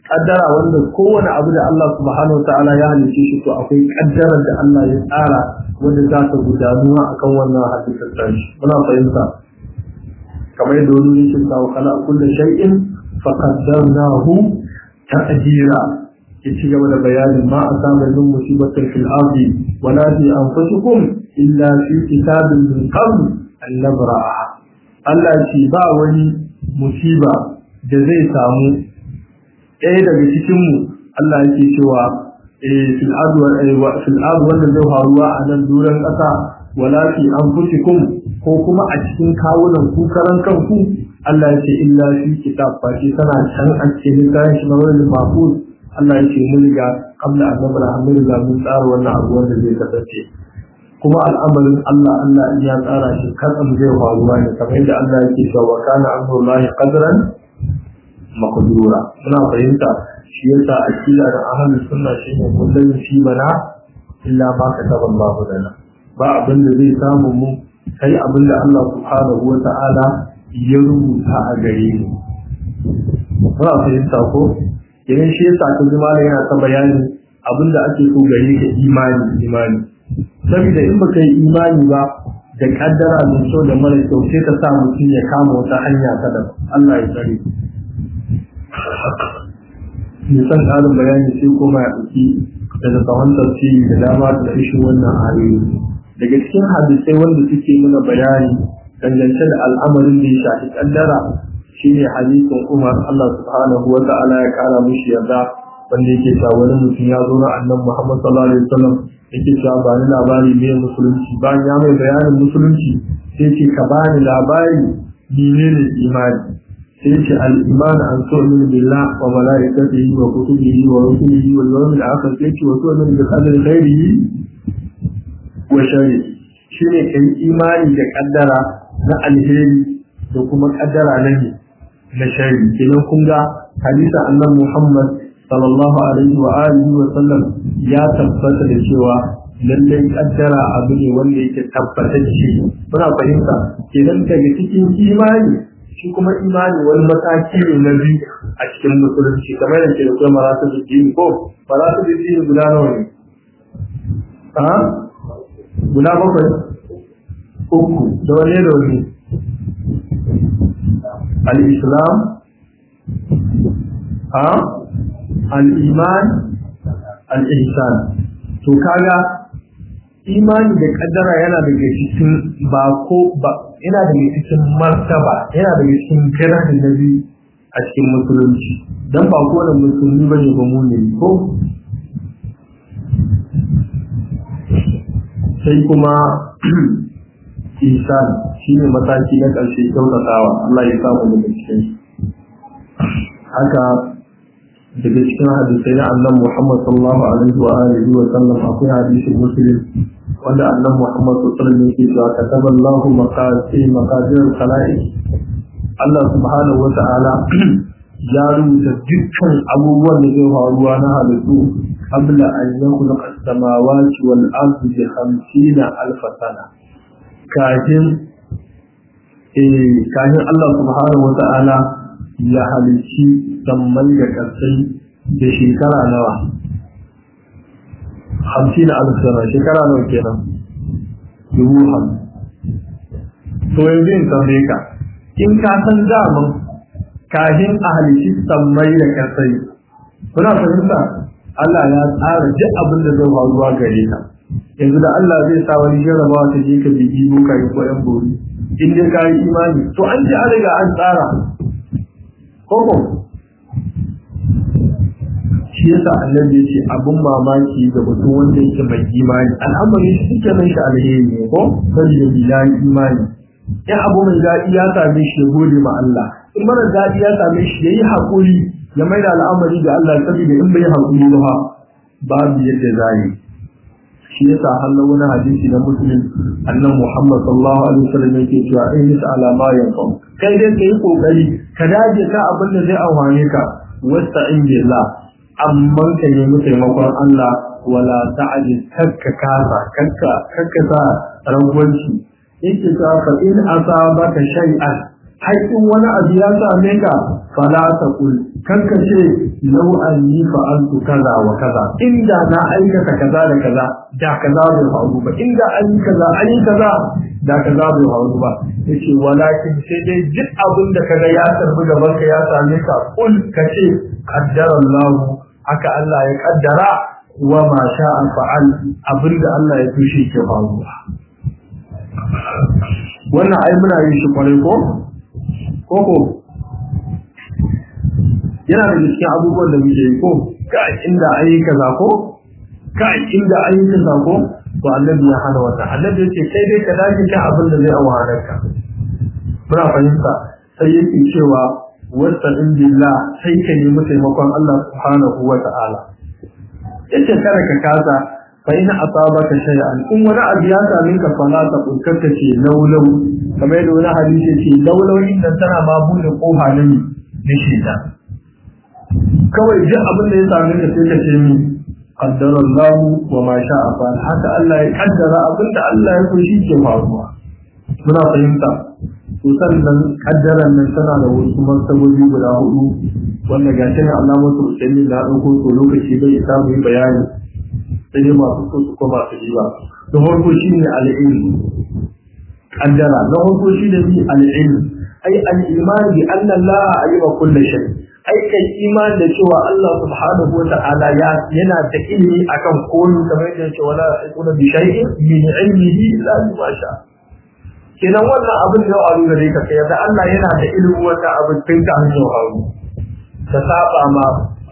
kaddara wanda kowane abu da Allah subhanahu ta'ala ya halice shi to akwai kaddarar da Allah ya tsara wanda za ta gudanuwa akan wannan hadisin tashi muna fahimta kamar yadda wani yake cewa kala kullu shay'in fa qaddarnahu taqdira ya ci gaba da bayanin ma asaba min musibatin fil ardi wala fi anfusikum illa fi kitabin min qabl an nabra'a Allah ce ba wani musiba da zai samu ɗaya daga cikinmu Allah yake cewa fil adu wanda zai faruwa a nan duran ƙasa wala fi anfusikum ko kuma a cikin kawunan ku karan kanku Allah ya ce illa fi kitab fa shi tana can a cikin kayan shi na wani mafuz Allah ya ce mun riga qabla an nabra mun riga mun tsara wannan abu wanda zai kasance kuma al'amarin Allah Allah ya tsara shi kan zai faruwa ne kamar yadda Allah yake cewa kana amrullahi qadran makadura muna fahimta shi yasa akida da ahlus sunna shine kullum shi bana illa ma kataba Allah lana ba abin da zai samu mu sai abin da Allah subhanahu wa ta'ala ya rubuta a gare mu muna fahimta ko idan shi yasa ka ji malai yana ta bayani abin da ake so gare ka imani imani saboda in baka yi imani ba da kaddara mai kyau da mara kyau sai ka sa mutum ya kama wata hanya ta da Allah ya tsare nisan ƙarin bayani sai kuma ya ɗauki daga tsawon tafsiri da dama da ishin wannan ayoyi daga cikin hadisai wanda suke nuna bayani dangance da al'amarin da ya shafi kaddara shine hadisin Umar Allah subhanahu wa ta'ala ya kara mishi yarda wanda yake cewa wani mutum ya zo na annabi Muhammad sallallahu alaihi wasallam yake cewa ba ni labari me musulunci bayan ya mai bayanin musulunci sai ce ka bani labari menene imani sai ce al-iman an tu'minu billah wa malaikatihi wa kutubihi wa rusulihi wal yawmil akhir sai ce wa tu'minu bi qadri khairihi wa sharrihi shine kai imani da kaddara na alheri da kuma kaddara na ne na shari kenan kun ga hadisa annabi Muhammad sallallahu alaihi wa alihi wa sallam ya tabbata da cewa lallai kaddara abu ne wanda yake tabbatacce muna fahimta kenan daga cikin imani shi kuma imani wani mataki ne na biyu a cikin musulunci kamar yadda da kuma maratu dini ko maratu dini guda nawa ne a guda bakwai uku da wane da wani al-islam a al-iman al-ihsan to kaga imani da kaddara yana daga cikin ba ko ba yana daga cikin martaba yana daga cikin girahi na biyu a cikin musulunci dan ba ko da musulmi bane ba mu ne ko sai kuma isan shi ne mataki na ƙarshe kyautatawa Allah ya samu daga cikin haka daga cikin hadisai na annan Muhammad sallallahu alaihi wa alihi wa sallam akwai hadisin muslim wanda annan Muhammad sallallahu alaihi wa sallam yake cewa kataba Allahu maqasid maqadir al-khalaiq Allah subhanahu wa ta'ala ya rubuta dukkan abubuwan da zai faruwa na halittu qabla an yakhluqa as-samawati wal ardi bi 50 alf sana kafin kafin Allah subhanahu wa ta'ala ya halici sammai da ƙasai da shekara nawa hamsin alfana shekara nawa kenan dubu hamsin to yanzu in tambaye ka in ka san daman kafin a halici sammai da ƙasai kuna fahimta Allah ya tsara duk abin da zai faruwa gare ka yanzu da Allah zai sa wani jarrabawa ta je ka bigi boka ko yan bori in dai ka yi imani to an ji an riga an tsara koko shi yasa annabi ya ce abin mamaki ga mutum wanda yake mai imani al'amari shi suke nan shi alheri ne ko saboda ya yi imani in abu mai daɗi ya same shi ya gode ma Allah in mara daɗi ya same shi ya yi haƙuri ya mai da al'amari ga Allah saboda in bai haƙuri ba babu yadda za yi shi yasa halin wani hadisi na muslim annan muhammad sallallahu alaihi wasallam yake cewa in yi ala ma yanfa kai dai kai kokari ka dace ka abin da zai amfane ka wasta'in billah amma ka nemi taimakon Allah wala ta'aji kakka kasa kakka kakka sa rangwanci yake cewa fa in asabaka shay'an haƙƙin wani abu ya same ka fala taqul kanka ce law anni fa'altu kaza wa kaza inda na aikata kaza da kaza da kaza bai faru ba inda an yi kaza an yi kaza da kaza bai faru ba yace walakin sai dai duk abin da kaga ya tarbi gaban ka ya same ka kul kace qaddara Allah haka Allah ya kaddara wa ma sha'a fa'al abinda Allah ya tushe ke faruwa wannan ai muna yin shi kwarai ko koko yana da cikin abubuwan da muke yi ko ka inda an yi kaza ko ka inda an yi kaza ko to annabi ya hana wannan annabi ya ce kai dai ka dace kan abin da zai awanar ka muna fahimta sai yake cewa wasta in billah sai ka nemi taimakon Allah subhanahu wa ta'ala yace kada ka kasa fa ina asabaka shay'an in wani abu ya same ka fala ta kunkarka ce laulau kamar yadda wani hadisi ce laulau inda tana ma bude kofa ne na shida kawai duk abin da ya same ka sai ka ce mi qaddara Allah wa ma sha'a fa haka Allah ya kaddara abin da Allah ya so shi ke faruwa muna fahimta to sannan kaddaran nan tana da wasu martabobi guda hudu wanda ga shi ne Allah mutu usaini da dauko to lokaci bai isa mu yi bayani sai dai masu so su koma su yi ba da farko shine al-ilm kaddara na farko shine bi al-ilm ai al-iman bi anna Allah alima kulli shay ai kai iman da cewa Allah subhanahu wa ta'ala ya yana da ilimi akan komai kamar yadda yake wala yakuna bi shay'in min ilmihi illa ma sha kenan wannan abin da ya gare ka kai da Allah yana da ilimin wata abin tun ka hanyar haru ka saba ma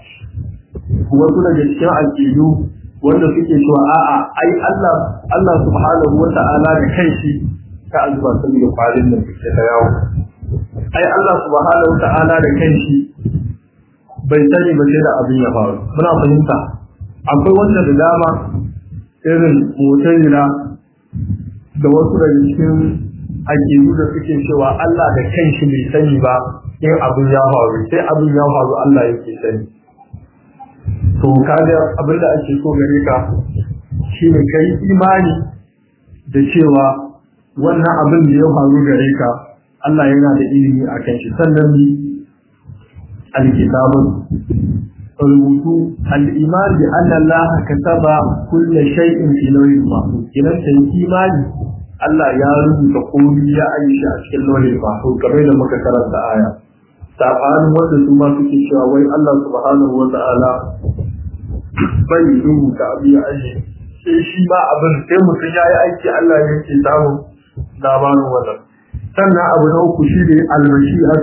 wasu daga cikin aƙidu wanda suke cewa a'a ai Allah Allah subhanahu wa ta'ala da kanshi ka azuba saboda kwarin nan suke ta yawo ai Allah subhanahu wa ta'ala da kanshi bai sani ba sai da abin ya faru muna fahimta akwai wanda da dama irin mutazila da wasu daga cikin aƙidu da suke cewa Allah da kanshi bai sani ba in abin ya faru sai abin ya faru Allah yake sani to kaga abin da ake so gare ka shine kai imani da cewa wannan abin da ya faru gare ka Allah yana da ilimi a kan shi sannan ni alkitabun rubutu al-iman bi anna Allah kataba kulli shay'in fi lawhin mahfuz kiran sai imani Allah ya rubuta komai ya aisha a cikin lawhin mahfuz kamar da muka karanta aya sabanin wanda su ma suke cewa wai Allah subhanahu wa ta'ala bai rubuta abu ya aje sai shi ba abin sai mutum ya yi aiki Allah ya ke samun labarin wannan sannan abu na uku shi ne almashi'at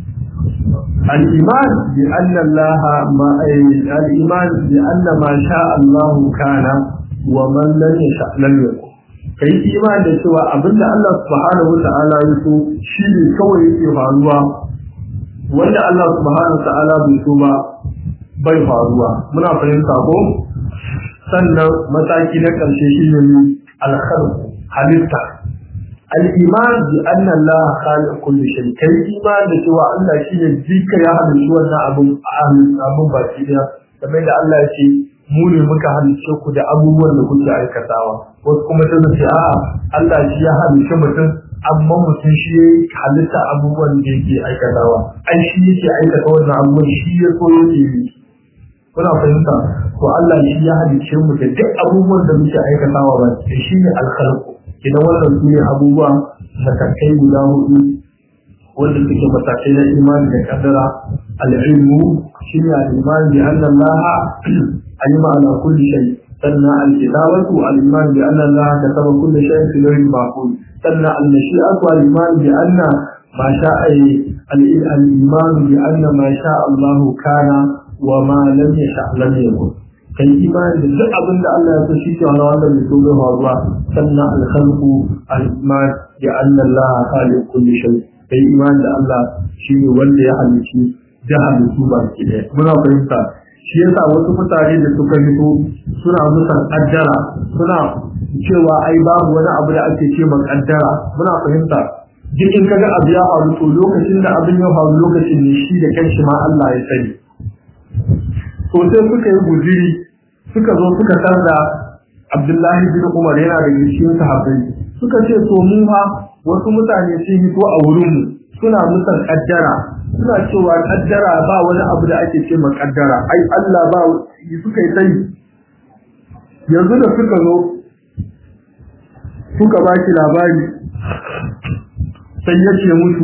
al-iman bi anna Allah ma al-iman bi anna ma sha Allah kana wa man lam yasha lam yakun kai iman da cewa abinda Allah subhanahu wa ta'ala ya so shi ne kawai yake faruwa wanda Allah subhanahu wa ta'ala bai so ba bai faruwa muna fahimta ko sannan mataki na ƙarshe shi ne alkhalq halitta al-iman bi anna Allah khaliq kulli shay kai iman da cewa Allah shine jika ya halicci wannan abun abun baki daya kamar da Allah ya ce mu ne muka halicce ku da abubuwan da kuke aikatawa wasu kuma sai su ce a'a Allah shi ya halicci mutum amma mutum shi ya halitta abubuwan da yake aikatawa ai shi yake aikata wannan abubuwan shi ya so yake yi kuna fahimta to Allah shi ya halice mu da duk abubuwan da muke aikatawa ba shi ne alkhalqu idan wannan su ne abubuwa matakai guda hudu wanda suke matakai na imani da kaddara al-ilmu shi ne al-iman bi anna Allah alima ala kulli shay sannan al-kitabatu al-iman bi anna Allah kataba kulli shay fi lawhin mahfuz sannan al-mashi'atu al-iman bi anna ma sha'a al-iman bi anna ma sha'a Allah kana wa ma lam yasha lam yakun kai imani da duk abin da Allah ya so shi ke wani wanda bai so bai faruwa sannan al-khalqu al-iman bi anna Allah khaliq kulli shay kai imani da Allah shi ne wanda ya halici da halittu ba ki da muna fahimta shi yasa wasu mutane da suka fito suna musan kaddara suna cewa ai babu wani abu da ake ce kaddara muna fahimta duk in kaga abu ya faru to lokacin da abin ya faru lokacin ne shi da kanshi ma Allah ya sani to sai suka yi guziri suka zo suka tarda Abdullahi bin Umar yana da cikin sahabbai suka ce to mu ma wasu mutane sun hito a wurin mu suna musan kaddara suna cewa kaddara ba wani abu da ake ce ma kaddara ai Allah ba suka yi sani yanzu da suka zo suka ba shi labari sai ya ce musu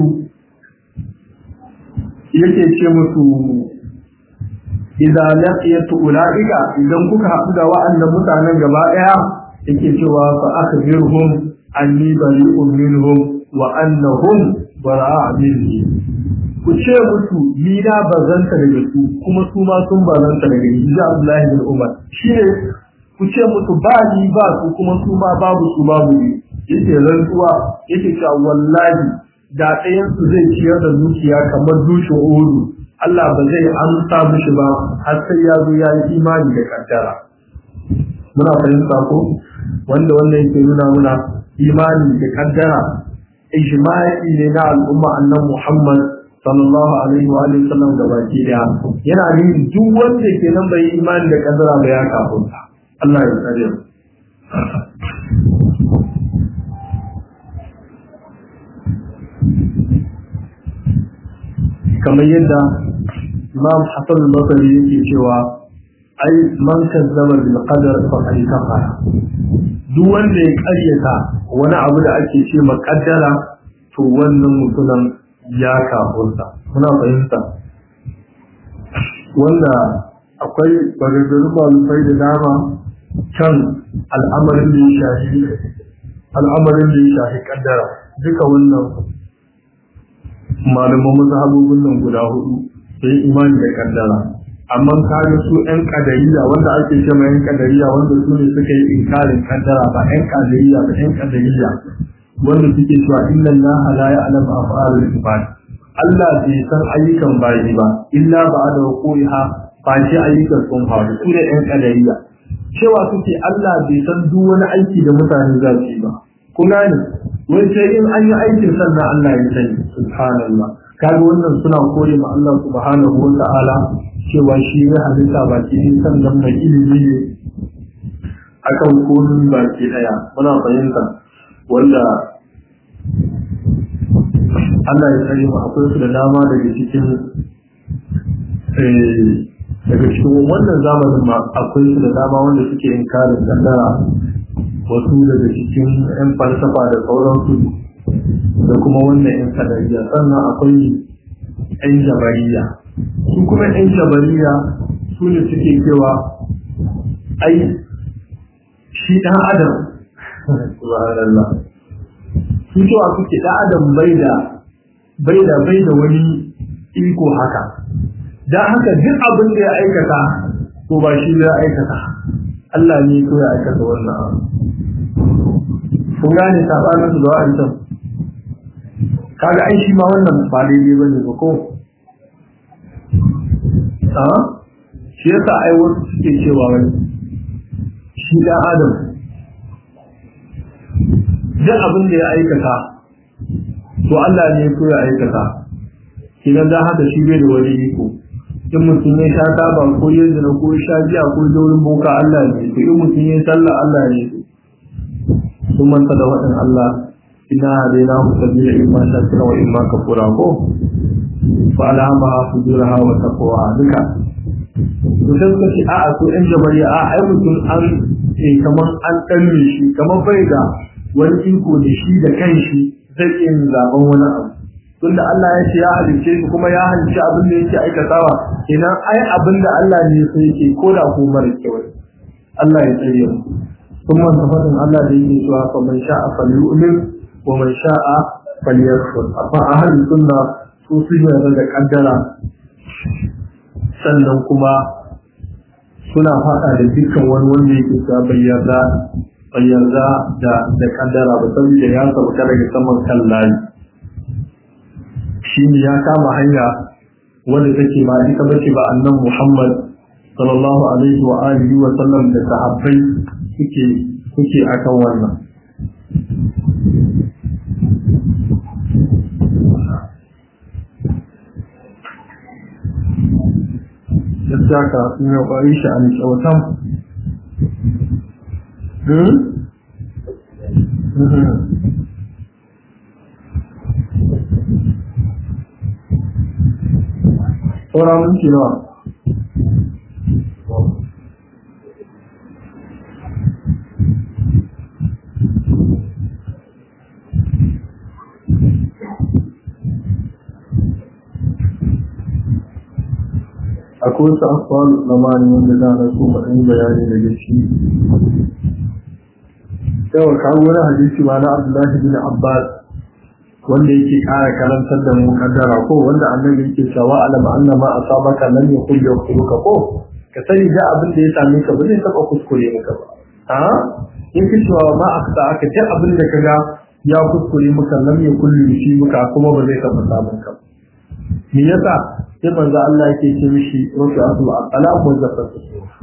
yake ce musu idza laqiyatu ulaika idan kuka haɗu da wa'annan mutanen gaba ɗaya yake cewa fa akhbirhum anni bari'un minhum wa annahum bara'a minni ku ce musu ni na bazanta daga su kuma su ma sun bazanta daga ni ji Abdullahi bin Umar shine ku ce musu ba ni ba su kuma su ma babu su babu ni yake rantsuwa yake cewa wallahi da ɗayan su zai ciyar da dukiya kamar dushin uhudu Allah ba zai amsa mishi ba har sai ya zo ya yi imani da kaddara muna fahimta ko wanda wannan yake nuna muna imani da kaddara ijma'i ne na al'umma annan Muhammad sallallahu alaihi wa alihi sallam da baki daya yana nuni duk wanda ke nan bai imani da kaddara ba ya kafurta Allah ya tsare mu kamar yadda Imam Hassan al-Basri yake cewa ai man kazzaba bil qadar faqad kafara duk wanda ya karyata wani abu da ake ce makaddara to wannan mutumin ya kafurta muna fahimta wanda akwai bagagaru malufai da dama kan al'amarin da ya shafi al'amarin da ya shafi kaddara duka wannan malaman mazhabobin nan guda hudu sai imani da kaddara amma kaga su ƴan kadariya wanda ake ce mai ƴan kadariya wanda su ne suka yi inkarin kaddara ba ƴan kadariya ba ƴan kadariya wanda suke cewa inna allaha la ya'lamu af'alul ibad Allah bai san ayyukan bayi ba illa ba'da wuqiha ba shi ayyukan sun faru su ne ƴan kadariya cewa suke Allah bai san duk wani aiki da mutane za su yi ba kun gane wai sai in an yi aikin sannan Allah ya sani subhanallah kaga wannan suna kore ma Allah subhanahu wa ta'ala cewa shi ya halitta baki ne sannan mai ilimi ne akan komin baki daya muna fahimta wanda Allah ya sani mu akwai su da dama daga cikin daga cikin wannan zamanin ma akwai su da dama wanda suke inkarin kaddara wasu daga cikin 'yan falsafa da sauransu da kuma wannan 'yan kadariya sannan akwai 'yan jabariya su kuma 'yan jabariya su ne suke cewa ai shi ɗan adam subhanallah su cewa suke ɗan adam bai da bai da bai da wani iko haka dan haka duk abin da ya aikata to ba shi ya aikata Allah ne ko ya aikata wannan abu kun gane sabanin su da wa'ancan kaga ai shi ma wannan ba daidai ba ne ba ko a shi yasa ai wasu suke cewa wani shi dan adam duk abin da ya aikata to Allah ne ko ya aikata kidan da haka shi bai da wani iko in mutum ya sha taba ko ya zina ko ya sha giya ko ya wurin boka Allah ne to in mutum ya sallah Allah ne sun manta da waɗin Allah ina hadaina ku sabila imma shakira wa imma kafura ko fa alama fujuraha wa taqwa duka to sai suka ce a'a to ɗan jabari a ai mutum an eh kaman an danne shi kaman bai da wani iko da shi da kanshi zai iya zaben wani abu tunda Allah ya ce ya halicce shi kuma ya halicci abin da yake aikatawa kenan ai abin da Allah ne sai yake koda ko mara kyau Allah ya tsare mu ثم انتفض الله دين سواء فمن شاء فليؤمن ومن شاء فليكفر أما أهل السنة سوسية da kaddara sannan kuma suna faɗa da dukkan wani wanda yake sa bayyana bayyana da da kaddara ba saboda ya sauka daga saman kan layi shi ne ya kama hanya wanda take ba ita bace ba annan Muhammad sallallahu alaihi wa alihi wa sallam da sahabbai suke suke akan wannan gaskiya ka sun yi ƙwari shi a kyautan saura minti nawa akwai wasu akwai lamani wanda za na so mu ɗan bayani daga shi yawa kawo wani hadisi ma na abdullahi bin abbas wanda yake ƙara karantar da mu kaddara ko wanda annabi yake cewa alama anna ma asabaka lam yakul yakhluka ko ka sani da abin da ya same ka ba zai taba kuskure maka ba a in ka cewa ma aksa aka ce abin da kaga ya kuskure maka lam yakul yusi maka kuma ba zai taba samun ka me yasa sai manzo Allah yake ce mishi rufi asu ala muzaffatu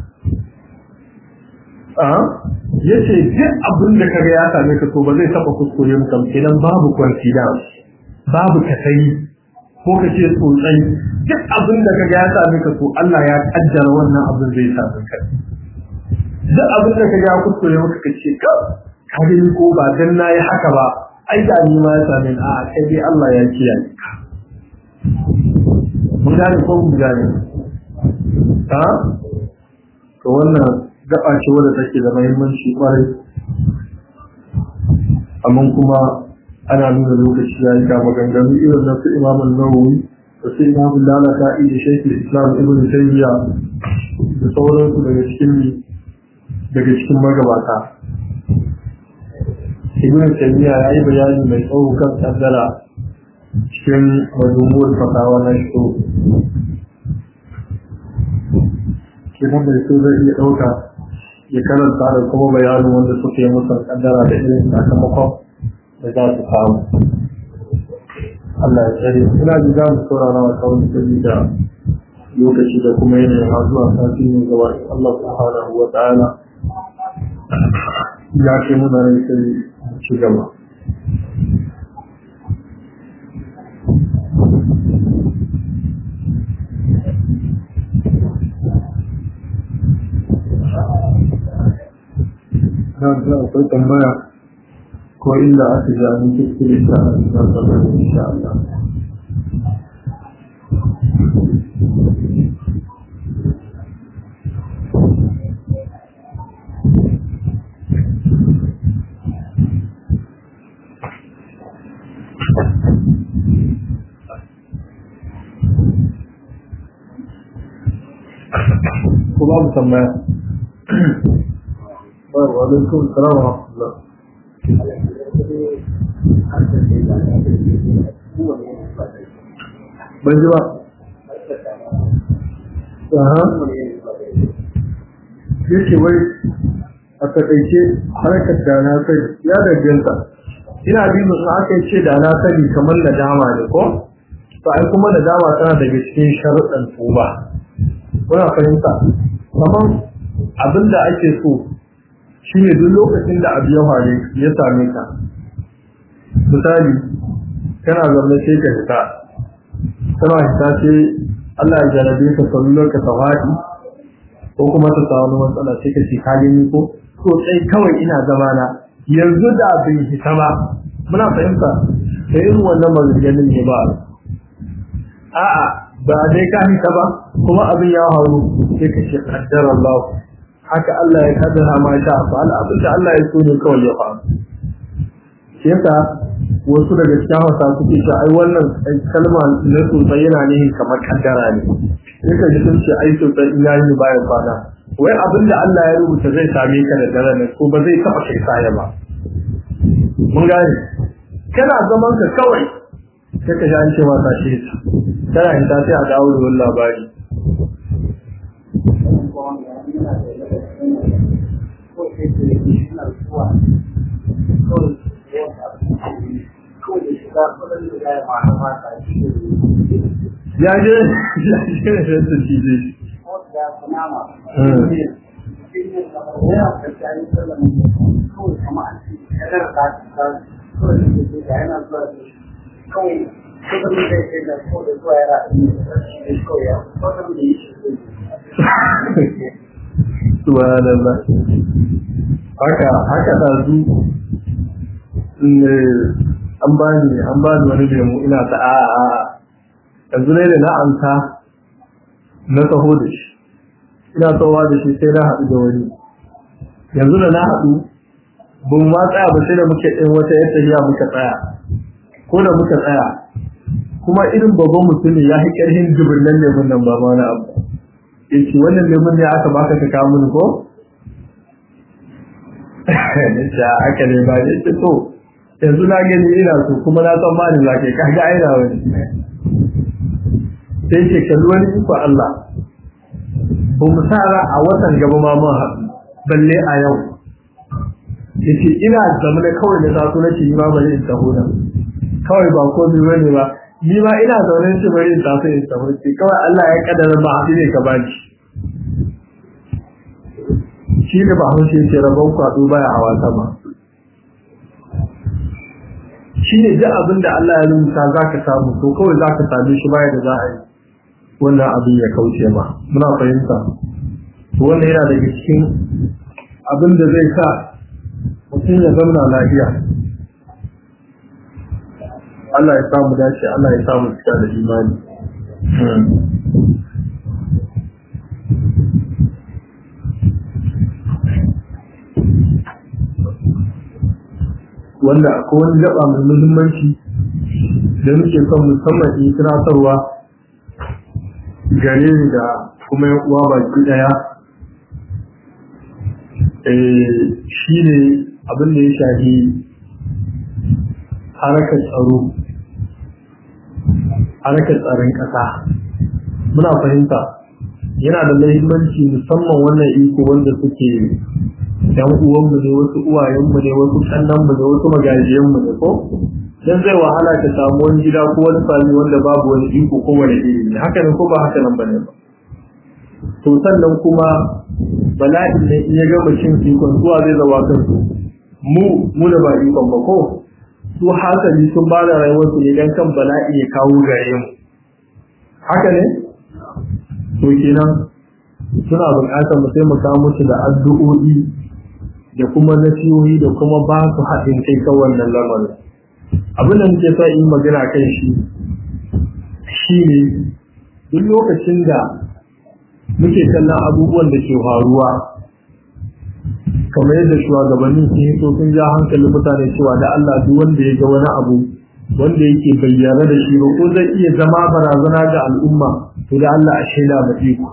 a yace duk abin da kaga ya same ka to ba zai taba kuskure maka kenan babu confidence babu kasai ko ka ce tsotsai duk abin da kaga ya same ka to Allah ya kaddara wannan abin zai same ka duk abin da kaga ya kuskure maka ka ce ka ka gani ko ba dan nayi haka ba ai da ni ma ya same ni a kai dai Allah ya kiyaye ka mun gane ko mun gane ha to wannan gaba ce wadda take da muhimmanci kwarai amma kuma ana nuna lokaci ya yi ga maganganu irin na su imam nawawi da su imam lalata da shaikh islam ibn taymiya da sauransu daga cikin daga cikin magabata ibn taymiya ya yi bayani mai tsawo kan kaddara cikin majumuwar fatawa na shi kenan mai so zai iya ɗauka ya karanta da kuma bayanin wanda suka yi musan kaddara da irin sakamakon da za su samu Allah ya tsare ina ji za mu saurara wa kawai sabi da lokaci da kuma yanayin har zuwa sati ne gaba Allah subhanahu wa ta'ala ya ce muna rai sai ci gaba nan da akwai tambaya ko inda aka ji an kuskure ta a cikin tsaron insha Allah. Ko babu tambaya. وعليكم السلام ورحمة الله ban ji ba yake wai a takaice harkar da na sani ya danganta ina bi musu aka ce da na sani kamar da dama ne ko to ai kuma da dama tana daga cikin sharuɗan tuba kuna fahimta kamar abin da ake so shi ne duk lokacin da abu ya faru ya same ka misali kana zaune sai ka fita kana fita sai Allah ya jarabe ka sallar ka tawadi ko kuma ta samu matsala sai ka ce ka gani ko to sai kawai ina zama na yanzu da bin fita ba muna fahimta da irin wannan maganganun ne ba a'a ba dai ka fita ba kuma abin ya faru sai ka ce qaddara Allah haka Allah ya kaddara ma sha fa'al abin da Allah ya so ne kawai ya faru shi yasa wasu daga cikin hausa suke cewa ai wannan kalma na sosai yana ne kamar kaddara ne sai ka ji sun ce ai sosai in yayi bayan kwana wai abin da Allah ya rubuta zai same ka da dare ne ko ba zai taba kai saya ba mun gane kana zaman ka kawai sai ka ji an ce ma tashi kana yin ta sai a dawo da wani labari ya je ya je da su ci zai Subhanallah. Haka haka da su an bani an bani wani lemu ina ta a a yanzu ne da na amsa na taho da shi ina tsawa da shi sai na haɗu da wani yanzu da na haɗu ba mu ma tsaya ba sai da muke ɗin wata yadda ya muka tsaya ko da muka tsaya kuma irin babban mutum ya fi ƙarfin jibirin lemun nan ba ma na abu ya ce wannan lemun ne aka baka ka kawo mini ko ya aka ne ba ya ce to yanzu na gani ina so kuma na san ma ni za ka kaga aina wani sai ce kalli wani iko Allah ba mu sa a watan gaba ma mun haɗu balle a yau yace ina zamana kawai da zasu na ce ma bari in taho nan kawai ba ko bi bane ba ni ma ina zaune shi bari in tafi in taho ce kawai Allah ya kaddara ba haɗu ne ka bani shi ne ba haushe ce rabon kwaɗo baya hawa sama shi ne duk abin da Allah ya rubuta za ka samu to kawai za ka same shi baya da za a yi wannan abin ya kauce ma muna fahimta wannan yana daga cikin abin da zai sa mutum ya zamna lafiya Allah ya samu dace Allah ya samu cika da imani wanda akwai wani gaba mai muhimmanci da muke son musamman in tunatarwa gare ni da kuma yan uwa baki daya shi ne abin da ya shafi harakar tsaro harakar tsaron ƙasa muna fahimta yana da muhimmanci musamman wannan iko wanda suke yan uwanmu ne wasu uwayenmu ne wasu kannanmu ne wasu magajiyanmu ne ko dan zai wahala ka samu wani gida ko wani sami wanda babu wani iko ko wani iri ne haka ne ko ba haka nan bane ba to sannan kuma bala'i ne in ya gama cin ikon zuwa zai zawa kansu mu mu da ba ikon ba ko su hasali sun ba da rayuwarsu ne dan kan bala'i ya kawo gare mu haka ne to kenan suna buƙatar mu taimaka musu da addu'o'i da kuma nasihohi da kuma ba su haɗin kai kan wannan lamarin abin da muke sa yi magana kan shi shi ne duk lokacin da muke kallon abubuwan da ke faruwa kamar yadda shugabanni sun yi sun ja hankalin mutane cewa da Allah duk wanda ya ga wani abu wanda yake bayyana da shi ba ko zai iya zama barazana ga al'umma to da Allah a shaida ba iko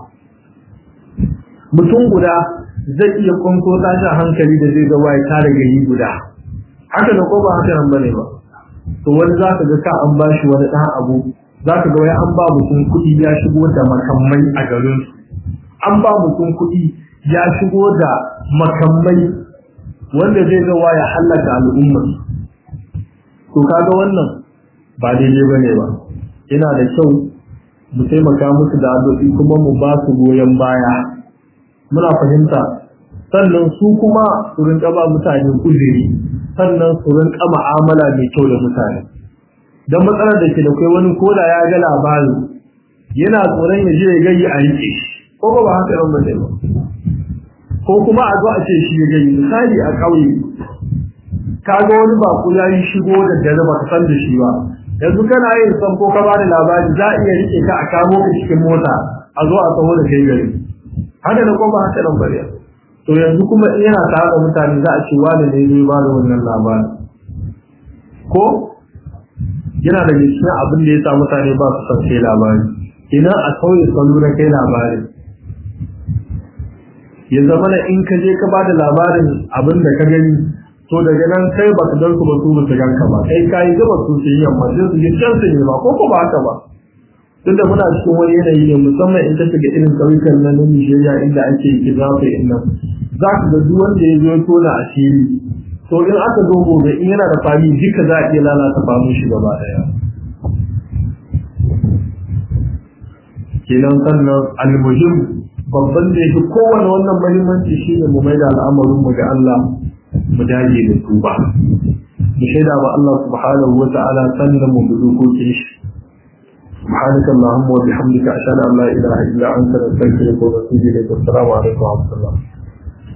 mutum guda zai iya kwanko tashi hankali da zai ga waye tare gari guda haka da ko ba haka nan bane ba to wani za ka ga ka an ba shi wani ɗan abu za ka ga wai an ba mutum kuɗi ya shigo da makamai a garin su an ba mutum kuɗi ya shigo da makamai wanda zai ga ya hallaka al'umma to kaga wannan ba daidai bane ba yana da kyau mu taimaka musu da addu'o'i kuma mu ba su goyon baya muna fahimta sannan su kuma su rinka ba mutane uzuri sannan su rinka ma'amala mai kyau da mutane don matsalar da ke da kai wani koda ya ga labari yana tsoron ya je ya gayi a rike ko ba ba haka ba ba ko kuma a zo a ce shi ya gayi misali a ƙauye ka ga wani bako ya yi shigo da dare ba ka san da shi ba yanzu kana yin san ko ka bani labari za a iya rike ka a kamo ka cikin mota a zo a taho da kai gari haka da kuma haka nan bariya to yanzu kuma in yana tare da mutane za a ce wani ne zai ba da wannan labarin ko yana da cikin abin da ya sa mutane ba su san kai labari idan a sauye salo na kai labari ya zama na in ka je ka ba da labarin abin da ka gani to daga nan kai ba ka dan su ba su ba su ganka ba kai ka yi gaba su yi yamma sai su yi can su ne ba ko ko ba haka ba duk da muna cikin wani yanayi ne musamman in ka shiga irin ƙauyukan nan na Nigeria inda ake kizafa in nan za ka ga duk wanda ya zo tona asiri to in aka zo gobe in yana da fami duka za a iya lalata famin shi gaba daya kenan sannan almuhim babban da yake kowane wannan muhimmanci shine mu maida al'amarin mu ga Allah mu dage da tuba mu shaida wa Allah subhanahu wa ta'ala sannan mu bi dokokin shi سبحانك اللهم وبحمدك أشهد أن لا إله إلا أنت نستغفرك ونتوب إليك والسلام عليكم ورحمة الله